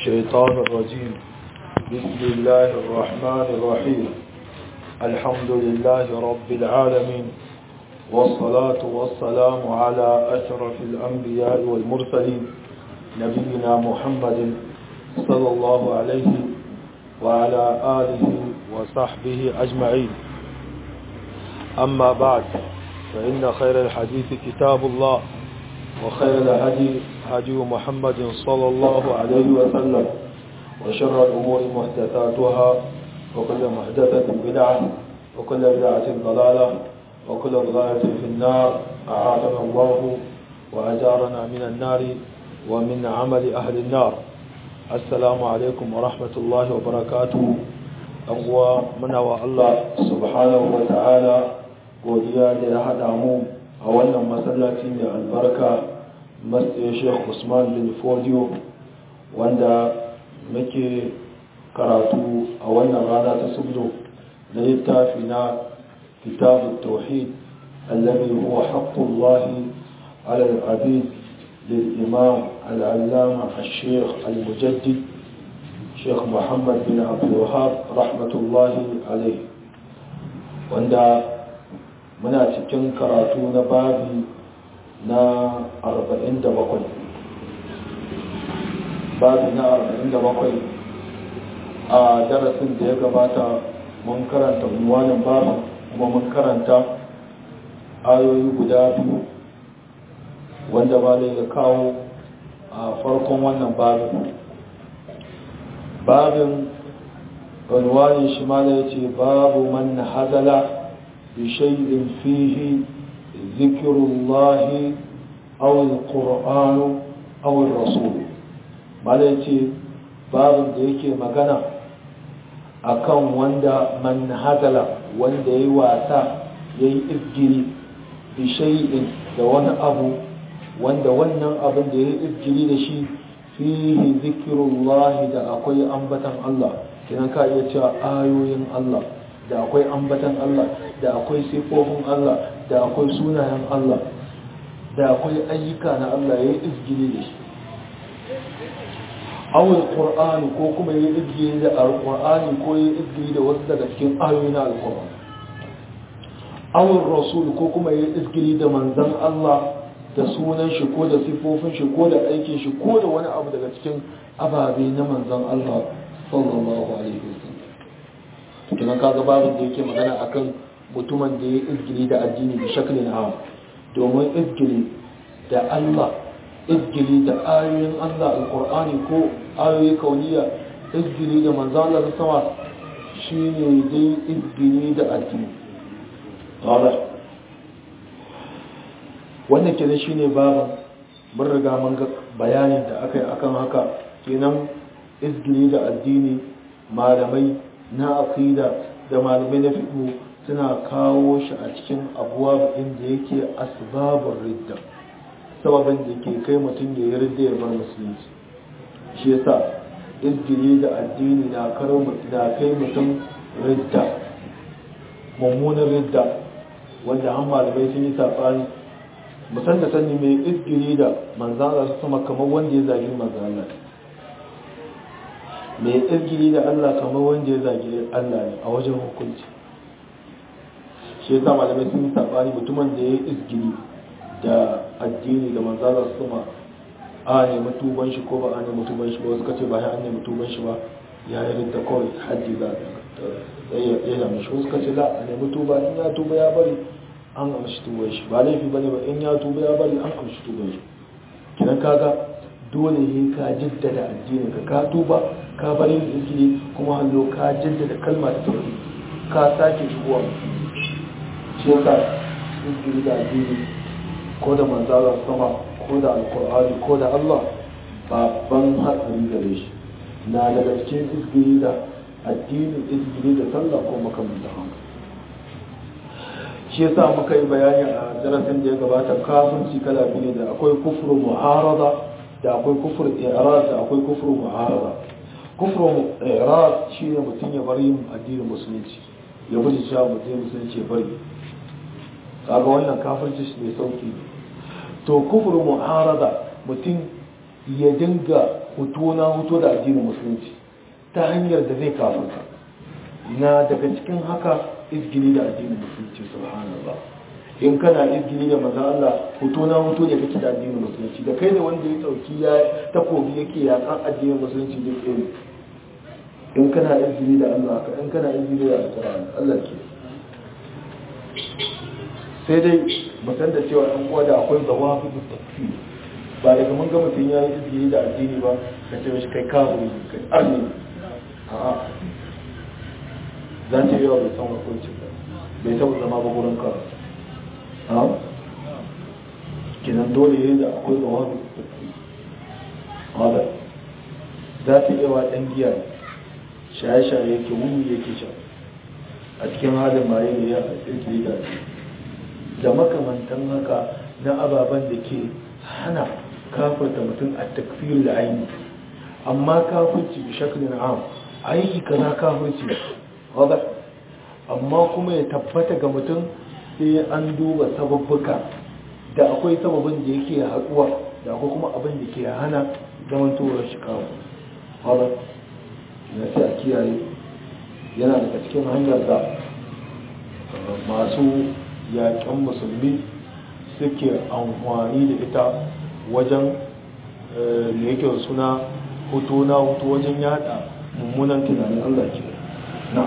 الشيطان الرجيم بسم الله الرحمن الرحيم الحمد لله رب العالمين والصلاة والسلام على أشرف الأنبياء والمرسلين نبينا محمد صلى الله عليه وعلى آله وصحبه أجمعين أما بعد فإن خير الحديث كتاب الله وخير الهدي هدي محمد صلى الله عليه وسلم وشر الأمور محدثاتها وكل محدثة بدعة وكل بدعة ضلالة وكل ضلالة في النار أعاذنا الله وأجارنا من النار ومن عمل أهل النار السلام عليكم ورحمة الله وبركاته أقوى من الله سبحانه وتعالى godiya da ya haɗa mu a wannan masallaci mai albarka masjid sheikh usman bin fodiyo wanda muke karatu a wannan rana ta subdo na littafi na kitabun tauhid allabi huwa haqqullahi ala al-abid للإمام العلامة الشيخ المجدد شيخ محمد بن عبد الوهاب رحمة الله عليه wanda muna cikin karatu na babi na 47 babi na 47 a darasin da ya gabata mun karanta unwanin babin kuma mun karanta ayoyi guda biyu wanda ba ya kawo a farkon wannan babin babin unwanin shi ma ya ce babu man hazala بشيء فيه ذكر الله أو القرآن أو الرسول malaci babin da yake magana akan wanda man hazala wanda ya yi wasa ya yi izgiri bishai'in da wani abu wanda wannan abin da ya yi izgiri da shi fihi zikirullahi da akwai ambatan Allah kinan ka iya cewa ayoyin Allah da akwai ambatan Allah da akwai sifofin Allah da akwai sunayen Allah da akwai ayyuka na Allah ya yi izgili da shi awul qur'ani ko kuma ya yi izgili da alqur'ani ko ya yi izgili da wasu daga cikin ayoyi na alqur'ani awul rasul ko kuma ya yi izgili da manzon Allah da sunan shi ko da sifofin shi ko da aikin shi ko da wani abu daga cikin ababe na manzon Allah sallallahu alaihi wasallam kenan kaga babin da yake magana akan mutumin da ya izgili da addini da shaklin hawa domin izgili da Allah izgili da ayoyin Allah alkur'ani ko ayoyi kauniya izgili da manzan Allah sama shine dai izgili da addini wala wannan kenan shine babin mun riga mun ga bayanin da aka yi akan haka kenan izgili da addini malamai na aqida da malamai na fiqh suna kawo shi a cikin abuwa inda yake asbabun ridda sababin da ke kai mutum ya yi ridda ya bar musulunci shi yasa izgiri da addini na karo na kai mutum ridda mummunan ridda wanda an malamai sun yi saɓani musan da sani mai izgiri da manzana su sama kamar wanda ya zagi manzana mai izgiri da Allah kamar wanda ya zagi Allah ne a wajen hukunci shi yasa malamai sun yi sabani mutumin da ya yi izgiri da addini da manzalar suma a ne mutuban shi ko ba a ne mutuban shi ba wasu kace ba ya an ne mutuban shi ba ya yi rinta kawai hajji za a ya yi shi wasu kace la a ne mutuba in ya tuba ya bari an amshi tuban shi ba laifi bane ba in ya tuba ya bari an amshi tuban shi kidan kaga dole ne ka jaddada addinin ka ka tuba ka bari izgiri kuma hallo ka jaddada kalma ta tauhid ka sake shigowa shi yasa izgiri da addini ko da manzalar sama ko da alkur'ani ko da allah babban hatsari gare shi na daga cikin izgiri da addini izgiri da sallah ko makamanta haka shi yasa muka yi bayani a darasin da ya gabata kafirci kala biyu da akwai kufru mu'arada da akwai kufur i'rad da akwai kufur mu'arada kufru i'rad shine mutum ya bar yin addinin musulunci ya bari cewa mutum musulunci ya bari kaga wannan kafirci shi ne sauki to kufur mu'arada mutum ya dinga hutu na hutu da addinin musulunci ta hanyar da zai kafinta na daga cikin haka izgini da addinin musulunci subhanallah in kana izgini da maza Allah hutu na hutu ne kake da addinin musulunci da kai ne wanda ya dauki ya takobi yake yakan addinin musulunci duk ɗaya in kana izgini da Allah ka in kana izgini da alƙur'ani Allah ke sai dai musan da cewa ɗan uwa da akwai zawafi da tafi ba daga mun ga mutum ya yi izgini da addini ba ka ce mishi kai kafiri kai arni a'a za ta yi yawa bai san hukuncin ba bai taɓa zama ba gurin ka a kinan dole yi da akwai zawafi da tafi wadda za ta yi yawa ɗan giya shaye-shaye yake wuni yake sha a cikin halin maye ne ya tsirki da da makamantan haka na ababen da ke hana kafirta mutum a takfir da aini amma kafirci bi shaklin am aiki kaza kafirci wadda amma kuma ya tabbata ga mutum sai an duba sababbuka da akwai sababin da yake haɗuwa da akwai kuma abin da ke hana zamantowar shi kawo wadda na sai a kiyaye yana daga cikin hanyar da masu yaƙen musulmi suke amfani da ita wajen da yake suna hoto na hoto wajen yada mummunan tunanin Allah ke na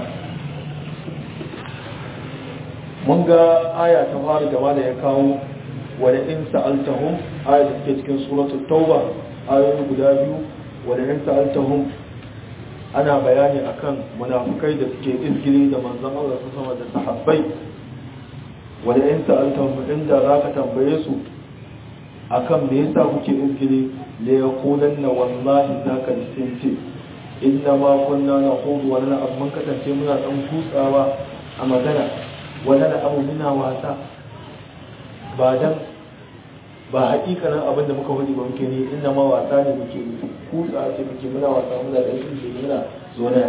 mun ga aya ta fara gaba da ya kawo wadda in sa'altahum aya da suke cikin suratul tauba ayoyi guda biyu wadda in sa'altahum ana bayani akan munafukai da suke izgiri da manzon Allah su sama da sahabbai wadda in sa'altahum inda zaka tambaye su akan me yasa kuke izgiri la yaqulanna wallahi zaka ce inna ma kunna naqudu wa lana abun kasance muna dan kutsawa a magana wala da abu muna wasa ba dan ba haƙiƙanin abin da muka hudu ba muke ne inda ma wasa ne muke kutsa ce muke muna wasa muna da shi ce muna zona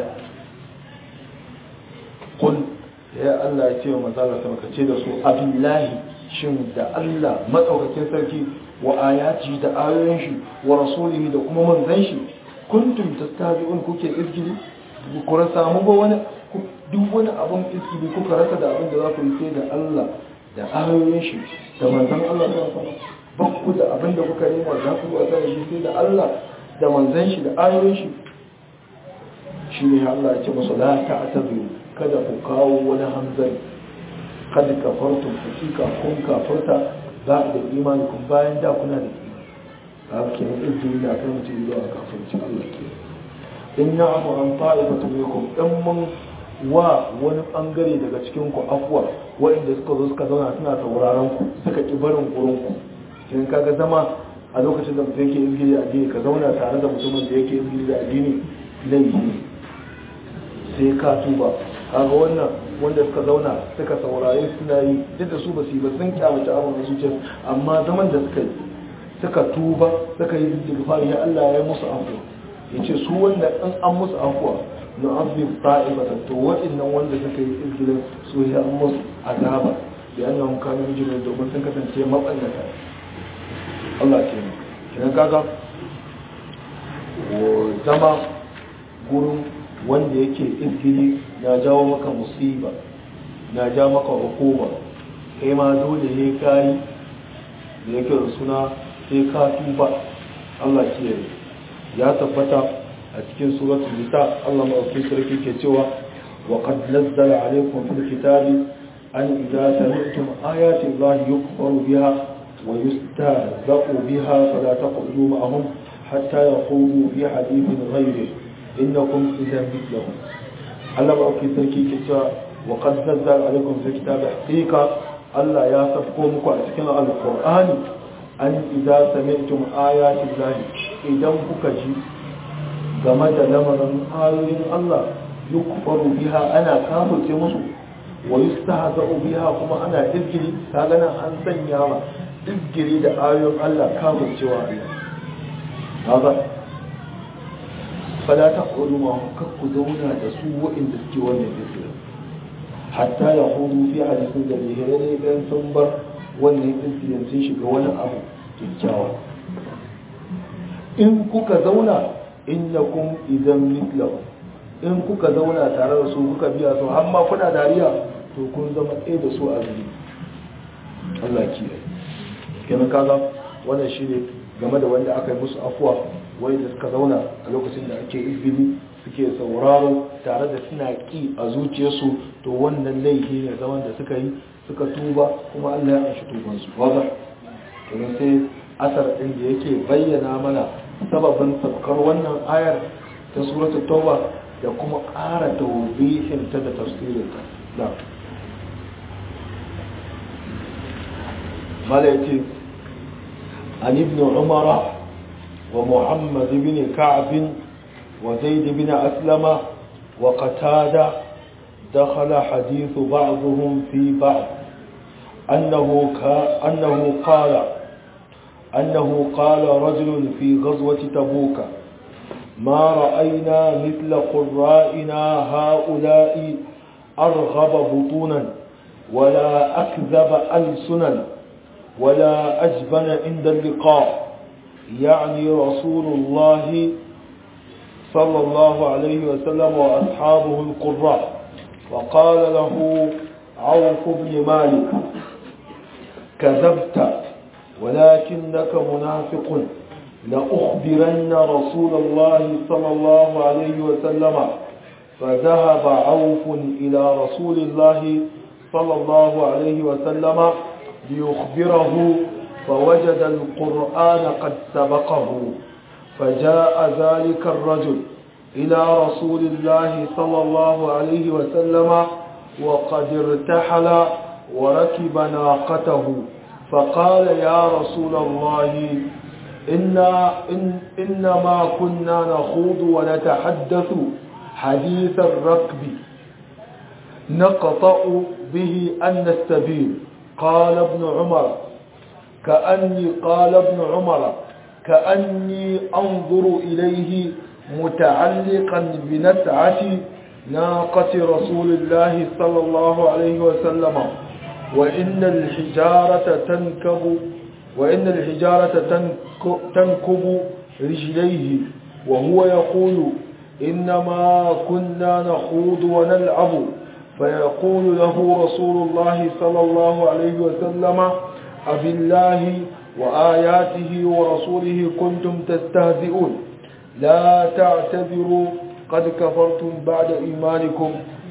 kun ya Allah ya ce wa manzala sama ka ce da su abillahi shin da Allah matsaukakin sarki wa ayati da ayoyin shi wa rasulihi da kuma manzon shi kuntum tastabi'un kuke izgili ku rasa mu ba wani duk wani abin izgili kuka rasa da abin da za ku yi sai da Allah da ayoyin shi da manzon Allah sallallahu alaihi wasallam ba ku da abin da kuka nema za ku wasa da shi sai da Allah da manzon shi da ayoyin shi shi ne Allah ya ce musu la ta'tabiru kada ku kawo wani hanzari kada kafartum hakika kun kafarta za da imani kun bayan da kuna da imani haka ke nan izini da kan mutum zuwa kafircin Allah ke in na abu an ta'ifatu minkum dan mun wa wani bangare daga cikin ku afwa waɗanda suka zo suka zauna suna sauraron ku suka ki barin gurin ku kin kaga zama a lokacin da mutum yake izgiri da addini ka zauna tare da mutumin da yake izgiri da addini laifi sai ka tuba kaga wannan wanda suka zauna suka saurare suna yi duk da su ba su yi ba sun kyamata abin da zuciya amma zaman da suka yi suka tuba suka yi istighfar ya Allah ya musu afuwa yace su wanda an an musu afuwa na azib ta'ibata to waɗannan wanda suka yi izgirin su ya an musu azaba da annahum kanu mujrimin domin sun kasance mabannata Allah ke ne kina kaga zama gurin wanda yake izgiri na jawo maka musiba na ja maka hukuma kai ma dole ne kayi da yake da suna sai ka tuba Allah ke ya tabbata a cikin suratul nisa Allah ma'auki sarki ke cewa wa qad nazzala alaykum fil kitabi an idza sami'tum ayati Allah yukfaru biha wa yustahza'u biha fala taqudu ma'ahum hatta yaqudu fi hadithin ghayrihi innakum idan mithlahum Allah ma'auki sarki ke cewa wa qad nazzala alaykum fil kitabi haqiqa Allah ya safko muku a cikin alqur'ani an idza sami'tum ayatin lahi idan kuka ji game da lamarin ayoyin Allah yukfaru biha ana kafirce musu wa yustahza'u biha kuma ana izgiri kaga nan an sanya ma izgiri da ayoyin Allah kafircewa Allah kaga fala taqulu ma kakku zauna da su wa'inda suke wannan izgiri hatta ya hudu fi hadisin da ne dan sun bar wannan incident sun shiga wani abu kyakkyawa in kuka zauna innakum idan mithlahu in kuka zauna tare da su kuka biya su har ma kuna dariya to kun zama ɗaya da su a zuri Allah kiyaye kenan kaga wannan shine game da wanda aka yi musu afuwa wanda suka zauna a lokacin da ake izini suke sauraro tare da suna ki a zuciyarsu to wannan laifi ne zaman da suka yi suka tuba kuma Allah ya amshi tubansu waza kenan sai asar din da yake bayyana mana sababin sabkar wannan ayar ta suratul tauba da kuma ƙara tawbihin ta da tafsirin ta da mala yace an ibn umara wa muhammad ibn ka'b wa zaid ibn aslama wa qatada دخل حديث بعضهم في بعض أنه, كا أنه قال أنه قال رجل في غزوة تبوك ما رأينا مثل قرائنا هؤلاء أرغب بطونا ولا أكذب ألسنا ولا أجبن عند اللقاء يعني رسول الله صلى الله عليه وسلم وأصحابه القراء وقال له عوف بن مالك كذبت ولكنك منافق لأخبرن رسول الله صلى الله عليه وسلم فذهب عوف إلى رسول الله صلى الله عليه وسلم ليخبره فوجد القرآن قد سبقه فجاء ذلك الرجل إلى رسول الله صلى الله عليه وسلم وقد ارتحل وركب ناقته فقال يا رسول الله إنا إن إنما كنا نخوض ونتحدث حديث الركب نقطع به أن السبيل قال ابن عمر كأني قال ابن عمر كأني أنظر إليه متعلقا بنسعة ناقة رسول الله صلى الله عليه وسلم وإن الحجارة تنكب وإن الحجارة تنكب رجليه وهو يقول إنما كنا نخوض ونلعب فيقول له رسول الله صلى الله عليه وسلم أبالله وآياته ورسوله كنتم تستهزئون لا تعتذروا قد كفرتم بعد إيمانكم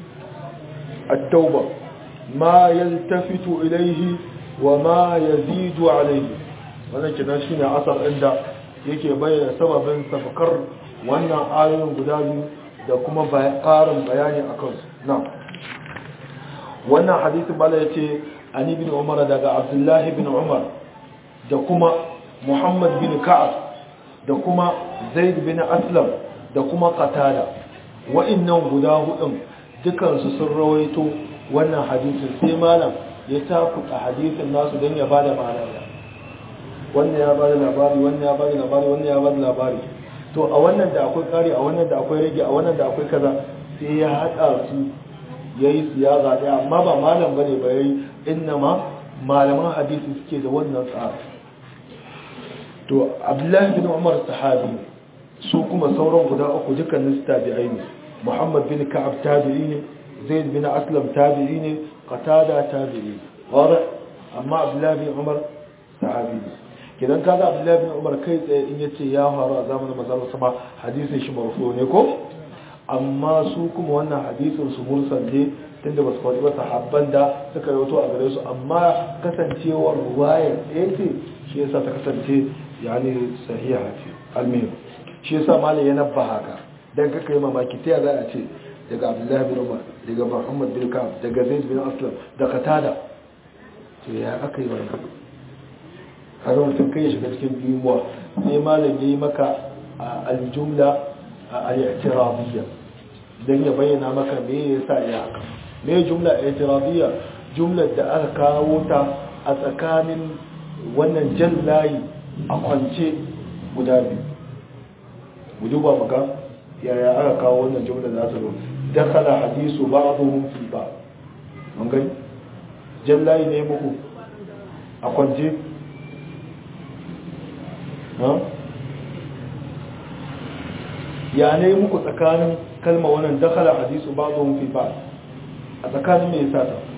التوبة ما يلتفت إليه وما يزيد عليه wannan kenan shine asar inda yake bayyana sababin safakar wannan ayoyin guda biyu da kuma ƙarin bayani a kansu na wannan hadisin bala ya ce an ibn umar daga abdullahi bin umar da kuma muhammad bin ka'ab da kuma zaid bin aslam da kuma qatada wa'annan guda hudun dukansu sun rawaito wannan hadisin sai malam ya takuta hadisin nasu don ya bada ma'ana wannan ya bada labari wannan ya bada labari wannan ya bada labari to a wannan da akwai kari a wannan da akwai rage a wannan da akwai kaza sai ya hada su yayi siyasa daya amma ba malam bane ba yayi innama malaman hadisi suke da wannan tsari to abdullahi bin umar sahabi su kuma sauran guda uku dukkanin su tabi'ai ne muhammad bin ka'ab tabi'i ne zaid bin aslam tabi'i ne qatada tabi'i wada amma abdullahi bin umar sahabi ne kidan kaga abdullahi bin umar kai tsaye in yace ya faru a zamanin manzon sama hadisin shi marfu ne ko amma su kuma wannan hadisin su mursal ne tunda ba su faɗi ba sahabban da suka rawaito a gare su amma kasancewar ruwayar ɗaya ce shi yasa ta kasance yani sahiha ce almihim shi yasa malai ya nabba haka dan kaka yi mamaki ta za a ce daga abdullahi bin umar daga muhammad bin ka'ab daga zaid bin aslam da qatada to ya aka yi wannan kaga mutum kai ya shiga cikin dimuwa sai malam yayi maka aljumla al-i'tirabiyya dan ya bayyana maka me yasa ya haka me jumla i'tirabiyya jumlar da aka kawo ta a tsakanin wannan jan layi a kwance guda biyu mu duba maka yaya aka kawo wannan jumla za ta zo dakhala hadisu ba'dhum fi ba'd mun gani jan layi ne muku a kwance ha ya ne muku tsakanin kalma wannan dakhala hadisu ba'dhum fi ba'd a tsakanin me yasa ta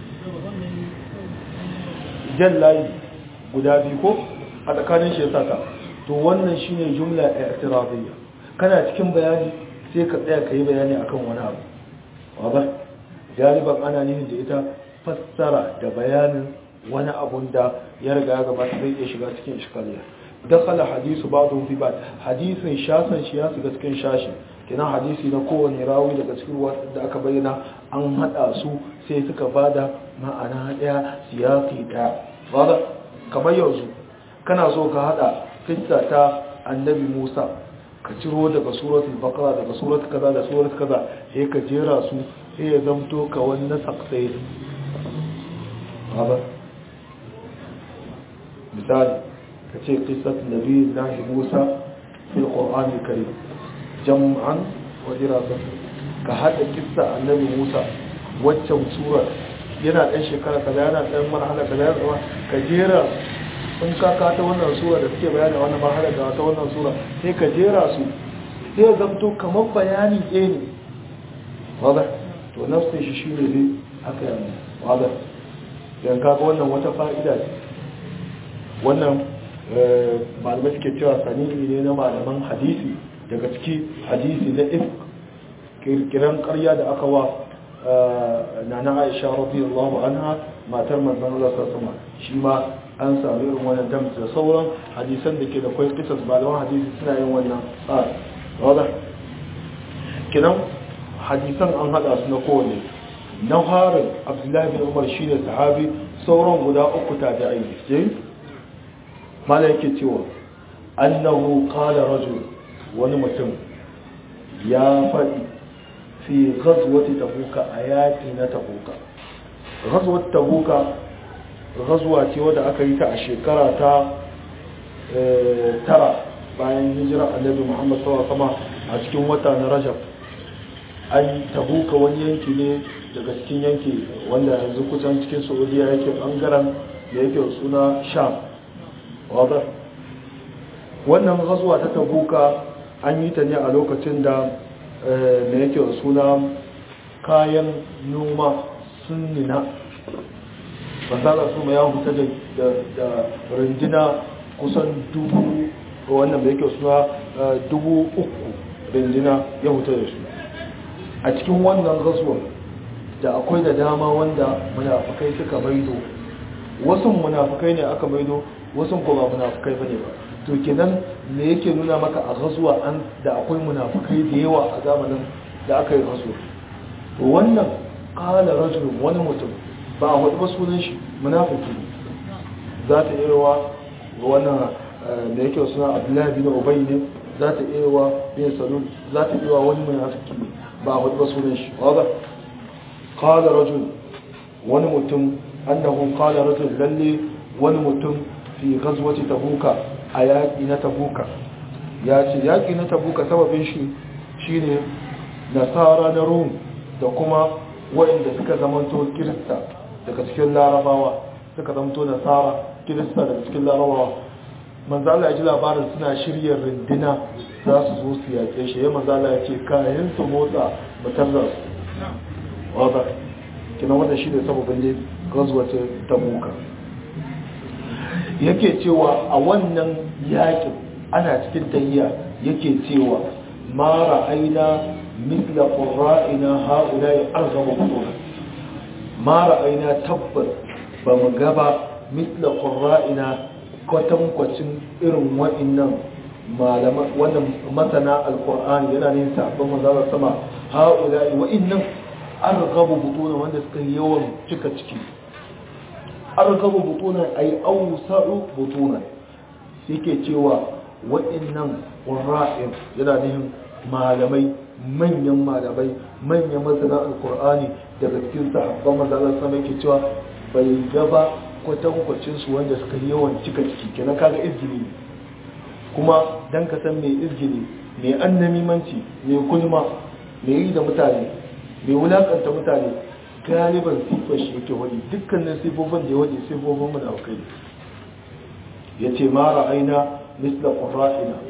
jallayi guda biyu ko a tsakanin shi yasa ta to wannan shine jumla i'tiradiyya kana cikin bayani sai ka tsaya kai bayani akan wani abu waba galiban ana nihin da ita fassara da bayanin wani abun da ya riga ya gabata zai iya shiga cikin iskaliya dakhala hadisu ba'dhu fi ba'd hadisin shasan shi ya shiga cikin shashi kina hadisi na kowane rawi daga cikin da aka bayyana an hada su sai suka bada ma'ana daya siyasi daya wada kamar yanzu kana so ka hada kissa ta annabi Musa ka ciro daga suratul baqara daga suratul kaza da suratul kaza sai ka jera su sai ya zamto ka wani saksai haba misali ka ce qissat nabi lahi Musa fil qur'an karim jam'an wa dirasat ka hada kissa annabi Musa waccan sura yana dan shekara kaza yana dan marhala kaza yana ka jera in ka kata wannan sura da suke bayani wannan marhala da ta wannan sura sai ka jera su sai ya zamto kamar bayani ɗaya ne wadda to nafsin shi shi ne ne aka yi wadda yan kaga wannan wata fa'ida ce wannan malamai suke cewa sanini ne na malaman hadisi daga ciki hadisi na if kirkiran karya da aka wa na na aisha radiyallahu anha matar manzon Allah sallallahu alaihi shi ma an sami irin wannan damta da sauran hadisan da ke da kwai kisas malaman hadisi suna yin wannan tsari wadda kinan hadisan an hada su na kowane na harin abdullahi bin umar shine sahabi sauran guda uku tabi'ai ne mala yake cewa annahu qala rajul wani mutum ya faɗi fi ghazwati tabuka ayati na tabuka ghazwat tabuka ghazwa ce wadda aka yi ta a shekara ta tara bayan hijira annabi Muhammad sallallahu alaihi wasallam a cikin wata na Rajab an tabuka wani yanki ne daga cikin yanki wanda yanzu kusan cikin Saudiya yake bangaren da yake suna Sham wadda wannan ghazwa ta tabuka an yi ta ne a lokacin da da yake suna kayan noma sun nina fasara su ma ya huta da rindina kusan dubu wannan da yake suna dubu uku rindina ya huta da su a cikin wannan gasuwa da akwai da dama wanda munafukai suka maido wasu munafukai ne aka maido wasu kuma munafukai bane ba to kenan me yake nuna maka a gasuwa an da akwai munafukai da yawa a zamanin da aka yi gasuwa to wannan kala rajulun wani mutum ba a hudu ba sunan shi munafiki za ta iya wa wannan da yake suna abdullahi bin ubay ne za ta iya wa bin salul za ta iya wa wani munafiki ne ba a hudu ba sunan shi wadda kala rajul wani mutum annahu kala rajul lalle wani mutum fi ghazwati tabuka a yaƙi na tabuka ya ce yaƙi na tabuka sababin shi shine nasara na rum da kuma waɗanda suka zamanto kirista daga cikin larabawa suka zamanto nasara kirista daga cikin larabawa manzo Allah ya ji labarin suna shirya rindina za su zo su yaƙe shi ya manzo Allah ya ce kayan su motsa mutar da su wanda kina wanda shi ne sababin ne gazwata tabuka yake cewa a wannan yaƙin ana cikin tayya yake cewa ma ra'ayna mithla qurra'ina ha'ula'i arghabu butuna ma ra'ayna tabbas ba mu gaba mithla qurra'ina kwatankwacin irin wa'annan malama wannan masana alqur'ani yana ne sabon manzara sama ha'ula'i wa'annan arghabu butuna wanda suka yawan cika ciki arghabu butuna ay awsa'u butuna yake cewa wa'annan qurra'in yana nihin malamai manyan malamai manyan masana alkur'ani daga cikin sahabban mazalar sama yake cewa bai gaba kwatankwacin su wanda suka yi yawan cika ciki kenan kaga izgili kuma dan ka san mai izgili mai annamimanci mai kulma mai yi da mutane mai wulakanta mutane galiban sifar shi yake wani dukkanin sifofin da ya wani sifofin munafukai ya ce ma ra'ayna misla qurra'ina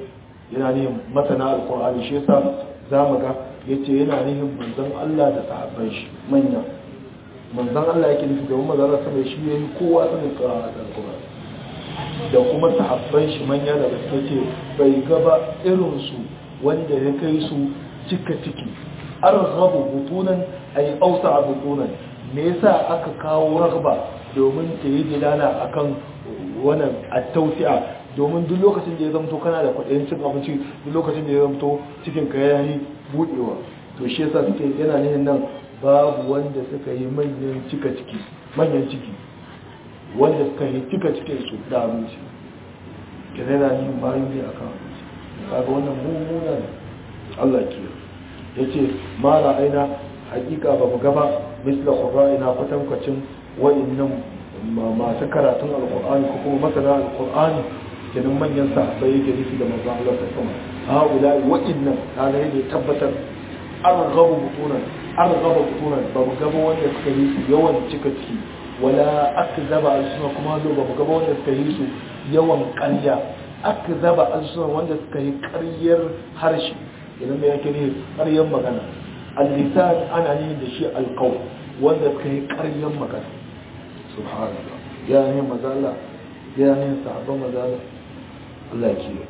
yana nihin masana alkur'ani shi yasa za mu ga yace yana nihin manzon Allah da sahabban shi manya manzon Allah yake nufi domin manzon Allah sama shi yayi kowa sanin qira'a alkur'ani da kuma sahabban shi manya da gaske ce bai gaba irin su wanda ya kai su cika ciki arghabu butunan ay awsa butunan me yasa aka kawo ragba domin ta yi dilala akan wannan at-tawsi'a domin duk lokacin da ya zamto kana da kuɗin cin abinci duk lokacin da ya zamto cikin ka yayi budewa to shi yasa suke yana nihin nan babu wanda suka yi manyan cika ciki manyan ciki wanda suka yi cika cikin su da abinci kenan yana nihin bayan ne akan abinci kaga wannan mummuna ne Allah ke yace ma ra'ayna hakika ba mu gaba misla qura'ina kwatankwacin wa'annan masu karatun alqur'ani ko kuma masana alqur'ani kenan manyan sahabbai yake nufi da manzon Allah ta sama haula wa'annan kaga yake tabbatar arghabu butunan arghaba butunan ba mu gaba wanda suka yi su yawan cika ciki wala akzaba alsuna kuma zo ba mu gaba wanda suka yi su yawan ƙarya akzaba alsuna wanda suka yi ƙaryar harshe idan mai yake ne ƙaryar magana al-lisan ana ne da shi alqawl wanda suka yi ƙaryar magana subhanallah ya ne mazala ya ne sahabban mazala Allah ke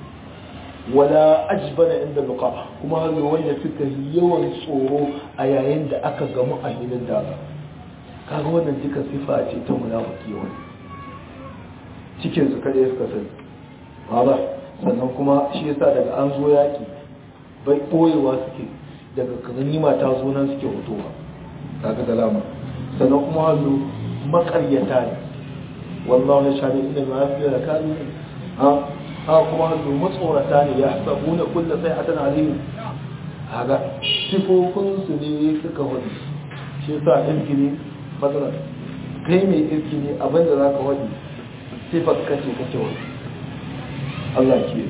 wala ajbana inda luqa kuma hazo wanda suka yi yawan tsoro a yayin da aka gamu a hilin daga kaga wannan duka sifa ce ta munafiki wani cikin su kada suka sani ba sannan kuma shi yasa daga an zo yaki bai boyewa suke daga ganima ta zo nan suke hutowa kaga dalama sannan kuma hazo makaryata ne wallahu ya shahadu inda ma yafi da kanu ha ha kuma hazo matsorata ne ya sabu na kullu sai hatan alim kaga sifofin su ne suka wani shi yasa ilgini matsala kai mai ilgini abinda zaka wani sifar kace kace wani Allah ke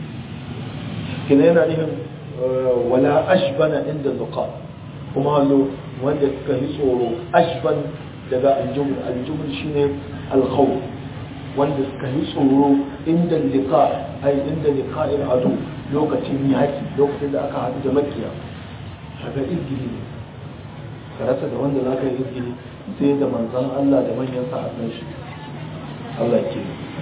kina yana nihin wala ashbana inda zuqa kuma hallo wanda suka yi tsoro ashban daga aljumul aljumul shine alkhawf wanda suka yi tsoro inda liqa ai inda liqa'il adu lokacin yaki lokacin da aka haɗu da makiya kaga izgili ne ka rasa da wanda zaka yi izgili sai da manzon Allah da manyan sahabban shi Allah ke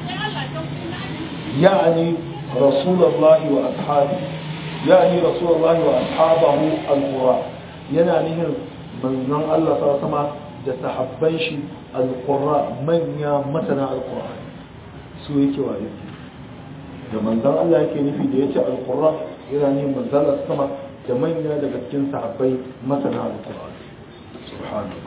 يعني رسول الله وأصحابه يعني رسول الله وأصحابه القرى yana nihin manzon Allah sa sama da sahabban shi alqurra manya masana alqur'ani su yake wa yake da manzon Allah yake nufi da yace alqurra yana nihin manzon Allah sama da manya daga cikin sahabbai masana alqur'ani subhanallah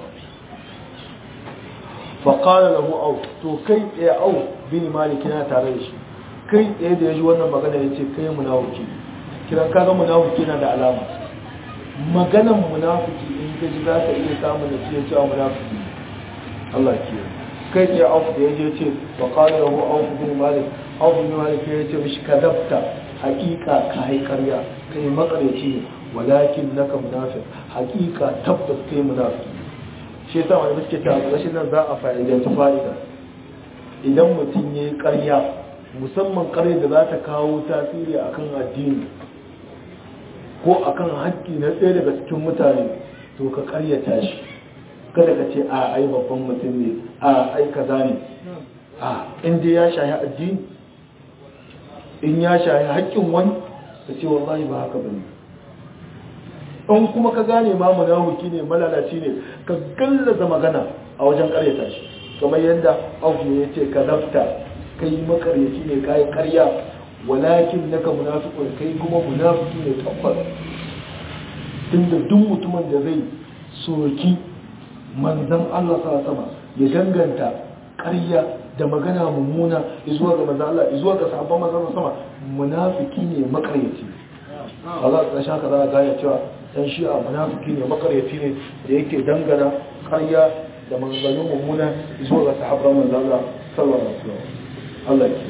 fa qala lahu aw to kai ya aw bin malik yana tare da shi kai tsaye da ya ji wannan magana ya ce kai munafiki kiran kaga munafiki na da alama maganan munafiki in ka ji za ka iya samun da ciye cewa munafiki Allah ke kai tsaye auf da ya je ce wa qala lahu auf bin malik auf bin malik ya ce mishi kadabta haqiqa ka hai karya kai makareci ne walakin naka munafiq haqiqa tabbas kai munafiki shi yasa wani suke ta rashin nan za a fa'idanci fa'ida idan mutum yayi karya musamman kare da za ta kawo tasiri akan addini ko akan haƙƙi na ɗaya daga cikin mutane to ka karyata shi kada ka ce a ai babban mutum ne a ai kaza ne a inda ya shahi addini in ya shahi haƙƙin wani ka ce wallahi ba haka bane in kuma ka gane ma munafiki ne malalaci ne ka gallaza magana a wajen karyata shi kamar yadda auku ya ce ka zafta kai makaryaci ne kai karya walakin naka munafiqun kai kuma munafiki ne tabbas tunda duk mutumin da zai soki manzon Allah sallallahu ya danganta karya da magana mummuna zuwa ga manzon Allah zuwa ga sahabban manzon sama munafiki ne makaryaci Allah ta shaka za ga ya cewa dan shi'a munafiki ne makaryaci ne da yake dangana karya da maganganun mummuna zuwa ga sahabban manzon Allah sallallahu alaihi wasallam Allah ke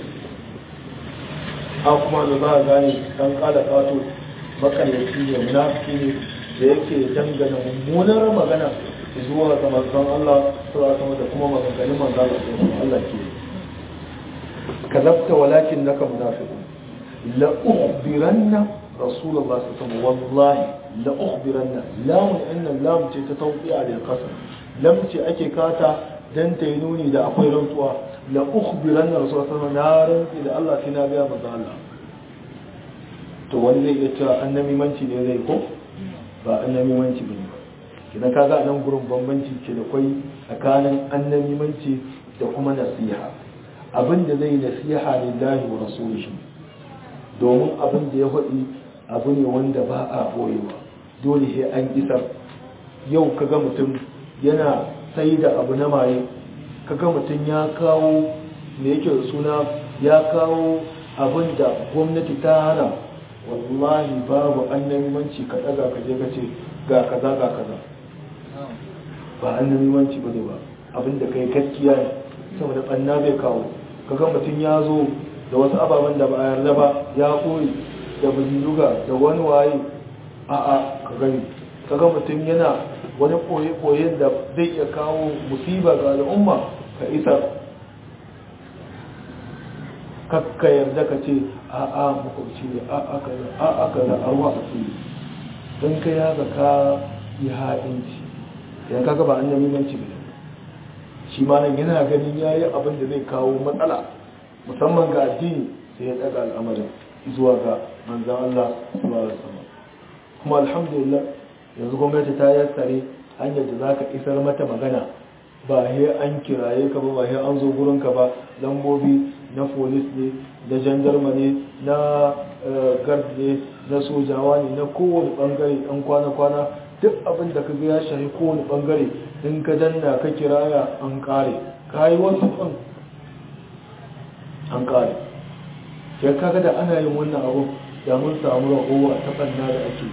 a kuma da za a gane dan kala kato makaryaci ne munafiki ne da yake dangana mummunar magana zuwa ga manzon Allah sallallahu da kuma maganganun manzon Allah Allah ke kazabta walakin naka munafiq la ukhbiranna rasulullah sallallahu alaihi wasallam wallahi la ukhbiranna lamun inna lam ce ta tawqi'a lil qasam lam ce ake kata dan ta yi nuni da akwai rantsuwa la ukhbiranna rasulullah sallallahu alaihi wasallam na rantsi da Allah sai na ga manzo Allah to wani zai iya cewa annabi manci ne zai ko ba annabi manci bane ba kidan kaga nan gurin bambanci ke da kwai tsakanin annabi manci da kuma nasiha abin da zai nasiha lillahi wa rasulihi domin abin da ya faɗi abu ne wanda ba a boyewa dole sai an isar yau kaga mutum yana sai da abu na maye kaga mutum ya kawo me yake suna ya kawo abin da gwamnati ta hana wallahi babu annabimanci ka daga ka je ka ce ga kaza ga kaza ba annabimanci bane ba abin da kai gaskiya ne saboda banna bai kawo kaga mutum ya zo da wasu ababen da ba a yarda ba ya koyi da buzuga da wani waye a a ka gani kaga mutum yana wani koye-koyen da zai iya kawo musiba ga al'umma ka isa kakka yarda ka ce a a makwabci ne a a kaza a a kaza a ruwa a fili don ka ya ga ka yi haɗinci yan kaga ba an nemi manci ne shi ma nan yana ganin ya yi abin da zai kawo matsala musamman ga addini sai ya ɗaga al'amarin zuwa ga manzan Allah sallallahu alaihi wasallam kuma alhamdulillah yanzu gwamnati ta yassare hanyar da za ka isar mata magana ba he an kiraye ka ba ba he an zo gurinka ba lambobi na polis ne na jandarma ne na gard ne na sojawa ne na kowane bangare ɗan kwana-kwana duk abin da ka ga ya shahi kowane bangare in ka danna ka kiraya an kare ka yi wasu ɗin an kare ya kaga da ana yin wannan abu da mun samu rahowa ta ɓanna da ake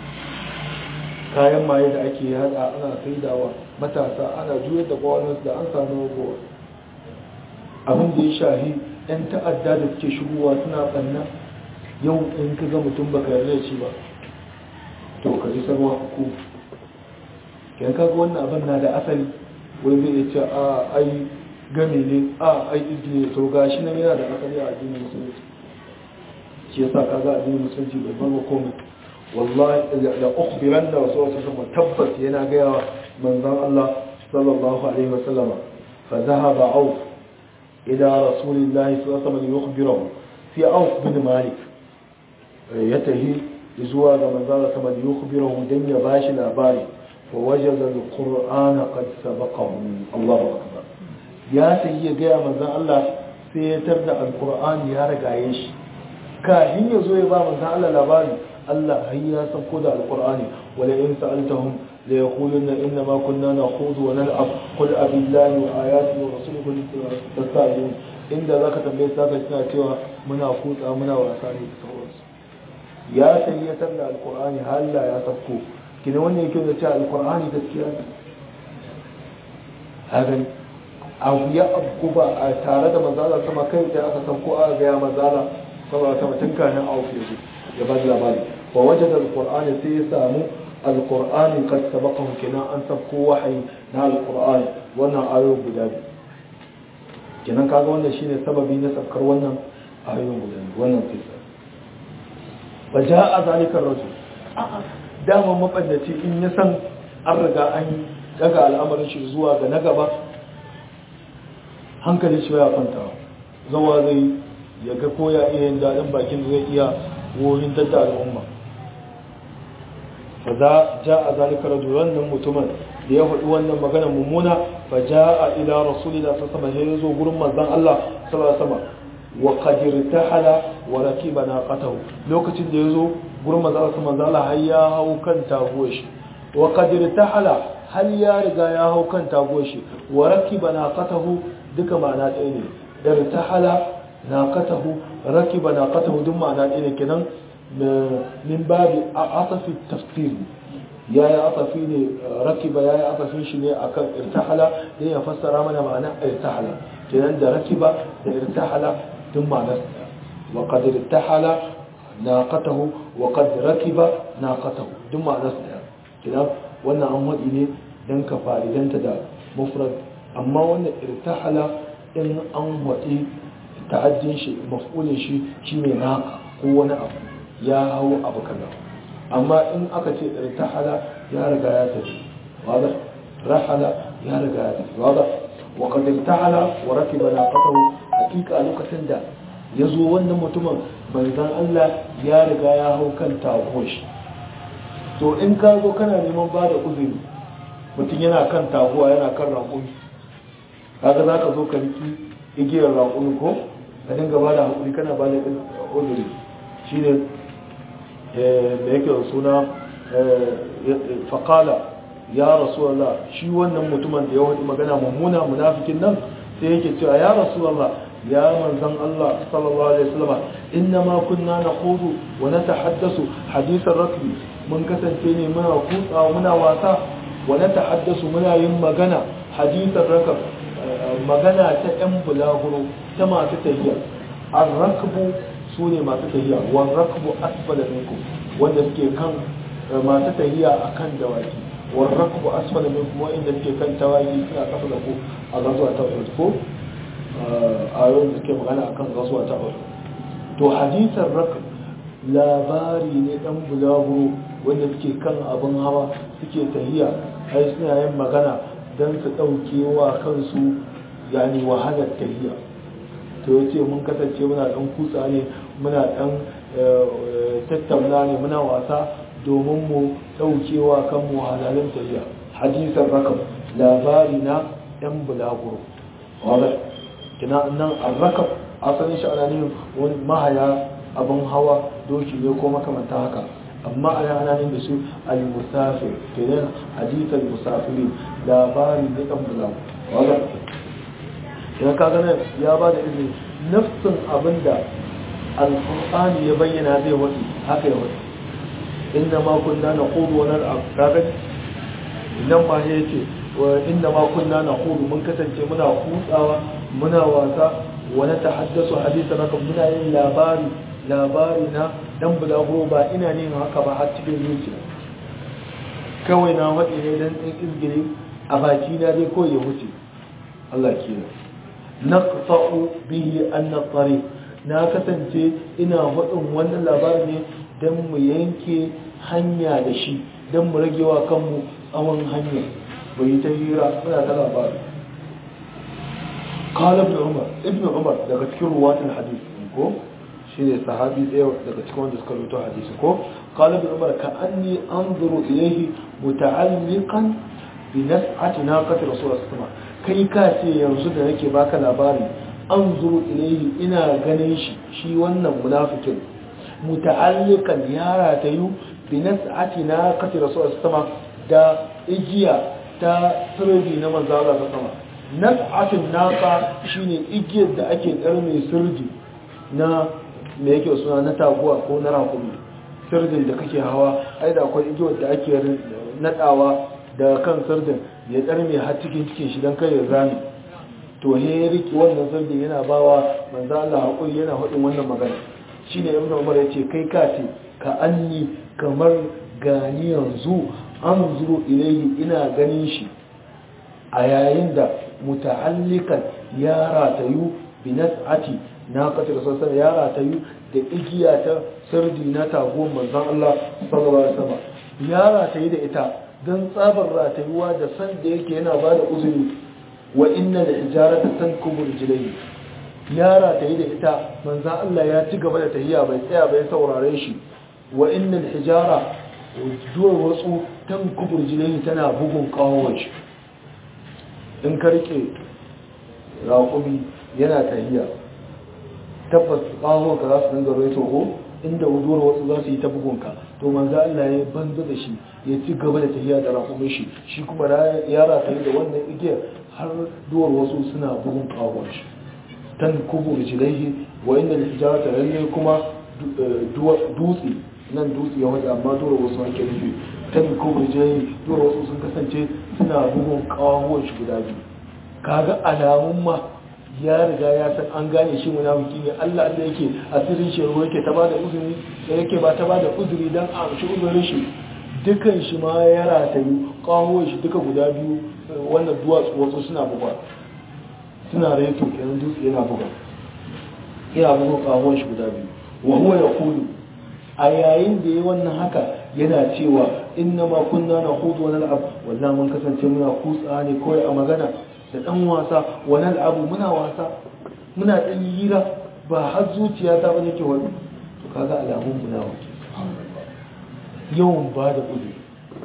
kayan maye da ake hada ana saidawa matasa ana juyar da kwanan da an samu rahowa abin da ya shahi 'yan ta'adda da suke shigowa suna ɓanna yau in ka ga mutum baka yarda shi ba to ka ji sarwa hukum kyan kaga wannan abin na da asali wani zai ce a ai game ne a ai izini to ga shi nan yana da asali a addinin musulunci shi yasa kaga addinin musulunci bai bar komai wallahi da ukhbiran da wasu wasu sama tabbas yana gaya wa manzon Allah sallallahu alaihi wasallam fa dhahaba auf ila rasulillahi sallallahu alaihi wasallam yukhbiruhu fi auf bin malik ya tahi zuwa ga manzon Allah sallallahu alaihi yukhbiruhu dan ya bashi labari fa wajada alqur'ana qad sabaqahu Allahu akbar ya tahi ya gaya manzon Allah sai ya tarda alqur'ani ya rigaye shi kafin ya zo ya ba manzon Allah labari Allah har ya sauko da alqur'ani wala in sa'altahum la yaquluna inna ma kunna nakhudu wa nal'ab qul abillahi wa ayatihi wa rasuluhu tastajilun inda zaka tambaye su zaka suna cewa muna kutsa muna wasa ne da sauransu ya sayyatar da alqur'ani har Allah ya sauko kina wannan yake da cewa alqur'ani gaskiya ne hagan abu ya abu ba a tare da manzala sama kai da aka sauko aka ga ya manzala saboda sama tun kanin auku yanzu ya ba labari wa wajen da alkur'ani sai ya samu alkur'ani kad sabaqahu kenan an sabko wahayi na alkur'ani wannan ayoyin guda biyu kenan kaga wannan shine sababi na sabkar wannan ayoyin guda biyu wannan kisa fa jaa zalika rajul dama mabandaci in ya san an riga an daga al'amarin shi zuwa ga na gaba hankali shi ya kwanta zawa zai ya ga ko ya iya yin daɗin bakin da zai iya wurin dadda al'umma fa za ja a zalika rajul wannan mutumin da ya faɗi wannan magana mummuna fa ja a ila rasulillah sallallahu alaihi wasallam ya zo gurin manzon Allah sallallahu alaihi wasallam wa qad irtahala wa rakiba naqatahu lokacin da ya zo gurin manzon Allah sallallahu alaihi har ya hau kan taguwar shi wa qad irtahala hal ya riga ya hau kan taguwar shi wa rakiba naqatahu duka ma'ana ɗaya ne irtahala naqatahu rakiba naqatahu duk ma'ana ɗaya ne kenan min babi asafi tafsir ya yi asafi ne rakiba ya yi asafin shi ne akan irtahala dan ya fassara mana ma'ana irtahala kenan da rakiba da irtahala duk ma'ana wa qad irtahala naqatahu wa qad rakiba naqatahu duk ma'ana kenan wannan an wadi ne dan ka fa'idanta da mufrad amma wannan irtahala in an waɗi ta'addin shi maf'ulin shi shine naqa ko wani abu ya hau abu kaza amma in aka ce irtahala ya riga ya tafi wada rahala ya riga ya tafi wada wa qad irtahala wa rakiba naqatahu hakika lokacin da ya zo wannan mutumin manzon Allah ya riga ya hau kan taguwar shi to in ka zo kana neman ba da uzuri mutum yana kan taguwa yana kan raƙumi kaga za ka zo ka riki igiyar raƙumi ko ka dinga ba da haƙuri kana ba da uzuri shi ne da yake da suna faƙala ya rasuwallah shi wannan mutumin da ya wani magana mummuna munafikin nan sai yake cewa ya rasuwallah ya manzan Allah sallallahu alaihi wasallam inna ma kunna naqudu wa natahaddasu hadithan rakbi mun kasance ne muna kutsa muna wasa wa natahaddasu muna yin magana hadithan rakab magana ta yan bulaguro ta masu tafiya ar-rakbu sune masu tafiya wa rakbu asfala minkum wanda suke kan masu tafiya akan dawaki wa rakbu asfala minkum wanda suke kan tawaki suna kafa da ku a gazuwa ta ko ayoyin da suke magana akan gazuwa ta ɓar to hadisan rak labari ne ɗan bulaguro wanda suke kan abin hawa suke tahiya ai suna yin magana don su ɗauke wa kansu yani wahalar tahiya to ya ce mun kasance muna ɗan kutsa ne muna ɗan tattauna ne muna wasa domin mu ɗauke wa kanmu wahalalin tahiya hadisan rakam labari na ɗan bulaguro kina nan arrakab asalin shi ana nufin wani mahaya abin hawa doki ne ko makamanta haka amma ana ana nufin da su al-musafir kenan hadithal musafiri labari ne kan bula wanda idan ka gane ya ba da izini nafsin abinda al-qur'ani ya bayyana zai wadi haka ya wadi inna ma kunna naqulu wa nal'ab kaga nan ma yace wa inna ma kunna naqulu mun kasance muna kutsawa muna wasa wani tahaddasu hadisa naka muna yin labari labari na dan bulaguro ba ina ne haka ba har cikin zuciya kawai na faɗi ne dan ɗin izgiri a baki na dai ko ya wuce Allah ke naqta'u bihi an tariq na kasance ina faɗin wannan labari ne dan mu yanke hanya da shi dan mu rage wa kanmu tsawon hanya bai ta hira muna ta labari قال ابن عمر ابن عمر daga cikin ruwatin hadisi ko shine sahabi ɗaya daga cikin wanda suka rubuta hadisi ko قال ابن عمر كأني أنظر إليه متعلقا بنسعة ناقة رسول الله صلى الله عليه وسلم kai ka ce yanzu da nake baka labari an zuru ilaihi ina ganin shi shi wannan munafikin muta'alliqan yara ta yu bi nas'ati naqati rasul sallallahu da igiya ta sirri na manzo Allah sallallahu alaihi nas'atin naqa shine igiyar da ake karme sirdi na me yake suna na taguwa ko na rakumi sirdin da kake hawa ai da akwai igiyar da ake nadawa da kan sirdin ya karme har cikin cikin shi dan kai ya zame to he ya riki wannan sirdin yana bawa manzo Allah hakuri yana hudin wannan magana shine ibn Umar yace kai ka ce ka anni kamar gani yanzu an zuru ilayhi ina ganin shi a yayin da muta'allikan ya ratayu bi nas'ati na kace da sassan ya ratayu da igiya ta sirdi na tago manzon Allah sallallahu alaihi wasallam ya ratayu da ita dan tsabar ratayuwa da san da yake yana ba da uzuri wa inna da hijarata tankubu rijlayhi ya ratayu da ita manzon Allah ya ci gaba da tahiya bai tsaya bai saurare shi wa inna hijara duwar wasu tankubu rijlayhi tana bugun kawo shi in ka rike raƙumi yana tahiya tabbas ƙahonka za su dinga rai toho inda wuduwar wasu za su yi ta bugunka to manzo Allah ya banza da shi ya ci gaba da tahiya da raƙumin shi shi kuma ya rataye da wannan igiyar har duwar wasu suna bugun ƙahon shi tan kubu rijlaihi wa inda al-hijarata lalle kuma dutse nan dutse ya waje amma duwar wasu ake nufi tan kubu rijlaihi duwar wasu sun kasance suna bugun ƙahon shi guda biyu kaga alamun ma ya riga ya san an gane shi munafiki ne Allah Allah yake asirin shi ruwa yake ta bada uzuri da yake ba ta bada uzuri dan a shi uzurin shi dukan shi ma ya ratayu kawo shi duka guda biyu wannan duwatsu wasu suna buga suna reto kenan dutse yana buga yana buga kawo shi guda biyu wa huwa yaqulu a yayin da yayi wannan haka yana cewa inna ma kunna naqudu wa nal'ab wallahi mun kasance muna kutsa ne kawai a magana da dan wasa wa nal'abu muna wasa muna dan hira ba har zuciya ta bane ke wani to kaga alamun munafiki yawan ba da uzuri